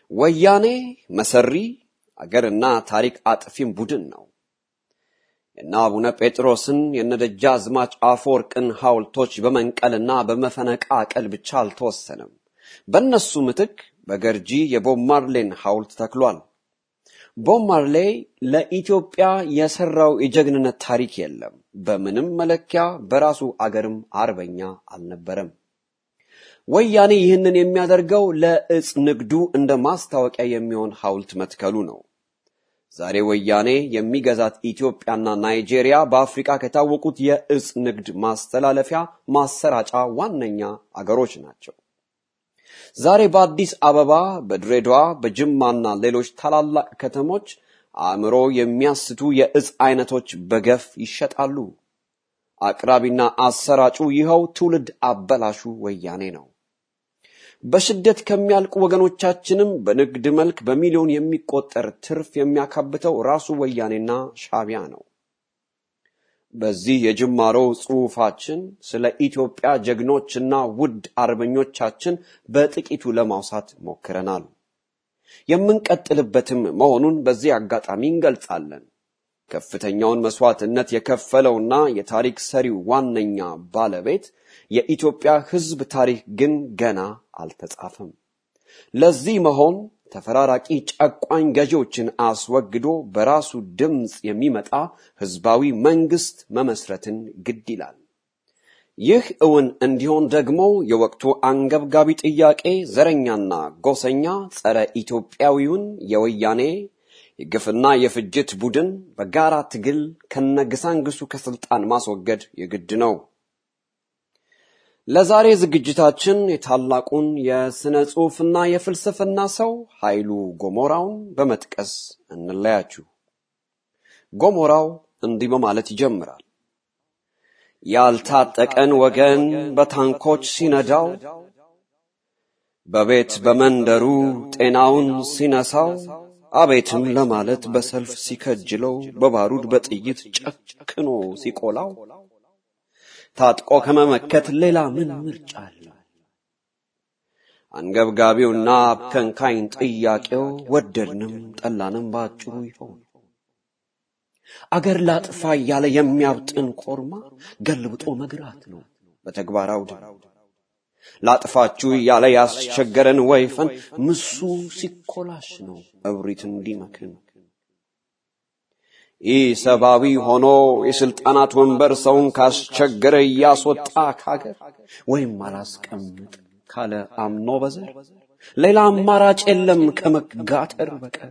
ወያኔ መሰሪ አገርና ታሪክ አጥፊም ቡድን ነው። የነ አቡነ ጴጥሮስን የነ ደጃዝማች አፈወርቅን ሐውልቶች በመንቀልና በመፈነቃቀል ብቻ አልተወሰነም። በእነሱ ምትክ በገርጂ የቦብ ማርሌን ሐውልት ተክሏል። ቦብ ማርሌ ለኢትዮጵያ የሰራው የጀግንነት ታሪክ የለም። በምንም መለኪያ በራሱ አገርም አርበኛ አልነበረም። ወያኔ ይህንን የሚያደርገው ለእጽ ንግዱ እንደ ማስታወቂያ የሚሆን ሐውልት መትከሉ ነው። ዛሬ ወያኔ የሚገዛት ኢትዮጵያና ናይጄሪያ በአፍሪካ ከታወቁት የእጽ ንግድ ማስተላለፊያ ማሰራጫ ዋነኛ አገሮች ናቸው። ዛሬ በአዲስ አበባ፣ በድሬዳዋ፣ በጅማና ሌሎች ታላላቅ ከተሞች አእምሮ የሚያስቱ የእጽ አይነቶች በገፍ ይሸጣሉ። አቅራቢና አሰራጩ ይኸው ትውልድ አበላሹ ወያኔ ነው። በስደት ከሚያልቁ ወገኖቻችንም በንግድ መልክ በሚሊዮን የሚቆጠር ትርፍ የሚያካብተው ራሱ ወያኔና ሻቢያ ነው። በዚህ የጅማሮ ጽሑፋችን ስለ ኢትዮጵያ ጀግኖችና ውድ አርበኞቻችን በጥቂቱ ለማውሳት ሞክረናል። የምንቀጥልበትም መሆኑን በዚህ አጋጣሚ እንገልጻለን። ከፍተኛውን መስዋዕትነት የከፈለውና የታሪክ ሰሪው ዋነኛ ባለቤት የኢትዮጵያ ሕዝብ ታሪክ ግን ገና አልተጻፈም። ለዚህ መሆን ተፈራራቂ ጨቋኝ ገዢዎችን አስወግዶ በራሱ ድምፅ የሚመጣ ህዝባዊ መንግስት መመስረትን ግድ ይላል። ይህ እውን እንዲሆን ደግሞ የወቅቱ አንገብጋቢ ጥያቄ ዘረኛና ጎሰኛ ጸረ ኢትዮጵያዊውን የወያኔ የግፍና የፍጅት ቡድን በጋራ ትግል ከነግሳንግሱ ከስልጣን ማስወገድ የግድ ነው። ለዛሬ ዝግጅታችን የታላቁን የሥነ ጽሑፍና የፍልስፍና ሰው ኃይሉ ጎሞራውን በመጥቀስ እንለያችሁ። ጎሞራው እንዲህ በማለት ይጀምራል። ያልታጠቀን ወገን በታንኮች ሲነዳው፣ በቤት በመንደሩ ጤናውን ሲነሳው፣ አቤትም ለማለት በሰልፍ ሲከጅለው፣ በባሩድ በጥይት ጨክኖ ሲቆላው ታጥቆ ከመመከት ሌላ ምን ምርጫ አለ? አንገብጋቢውና አብከንካኝ ጥያቄው ወደድንም ጠላንም ባጭሩ ይሆን አገር ላጥፋ እያለ የሚያብጥን ኮርማ ገልብጦ መግራት ነው በተግባር አውድ። ላጥፋችሁ እያለ ያስቸገረን ወይፈን ምሱ ሲኮላሽ ነው እብሪት እንዲመክን። ይህ ሰብአዊ ሆኖ የስልጣናት ወንበር ሰውን ካስቸገረ እያስወጣ ካገር ወይም አላስቀምጥ ካለ አምኖ በዘር ሌላ አማራጭ የለም ከመጋተር በቀር።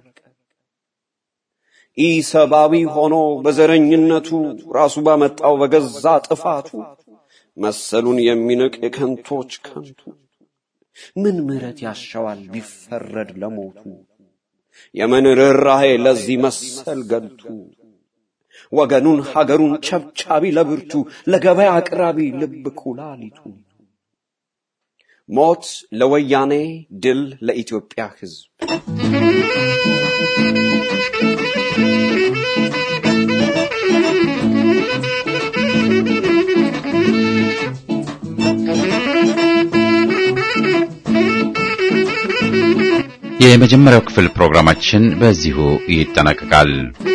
ይህ ሰብአዊ ሆኖ በዘረኝነቱ ራሱ ባመጣው በገዛ ጥፋቱ መሰሉን የሚንቅ የከንቶች ከንቱ ምን ምሕረት ያሻዋል ቢፈረድ ለሞቱ የምን ርኅራኄ ለዚህ መሰል ገልቱ ወገኑን ሀገሩን ቸብቻቢ ለብርቱ ለገበያ አቅራቢ ልብ ኩላሊቱ ሞት ለወያኔ ድል ለኢትዮጵያ ሕዝብ የመጀመሪያው ክፍል ፕሮግራማችን በዚሁ ይጠናቀቃል።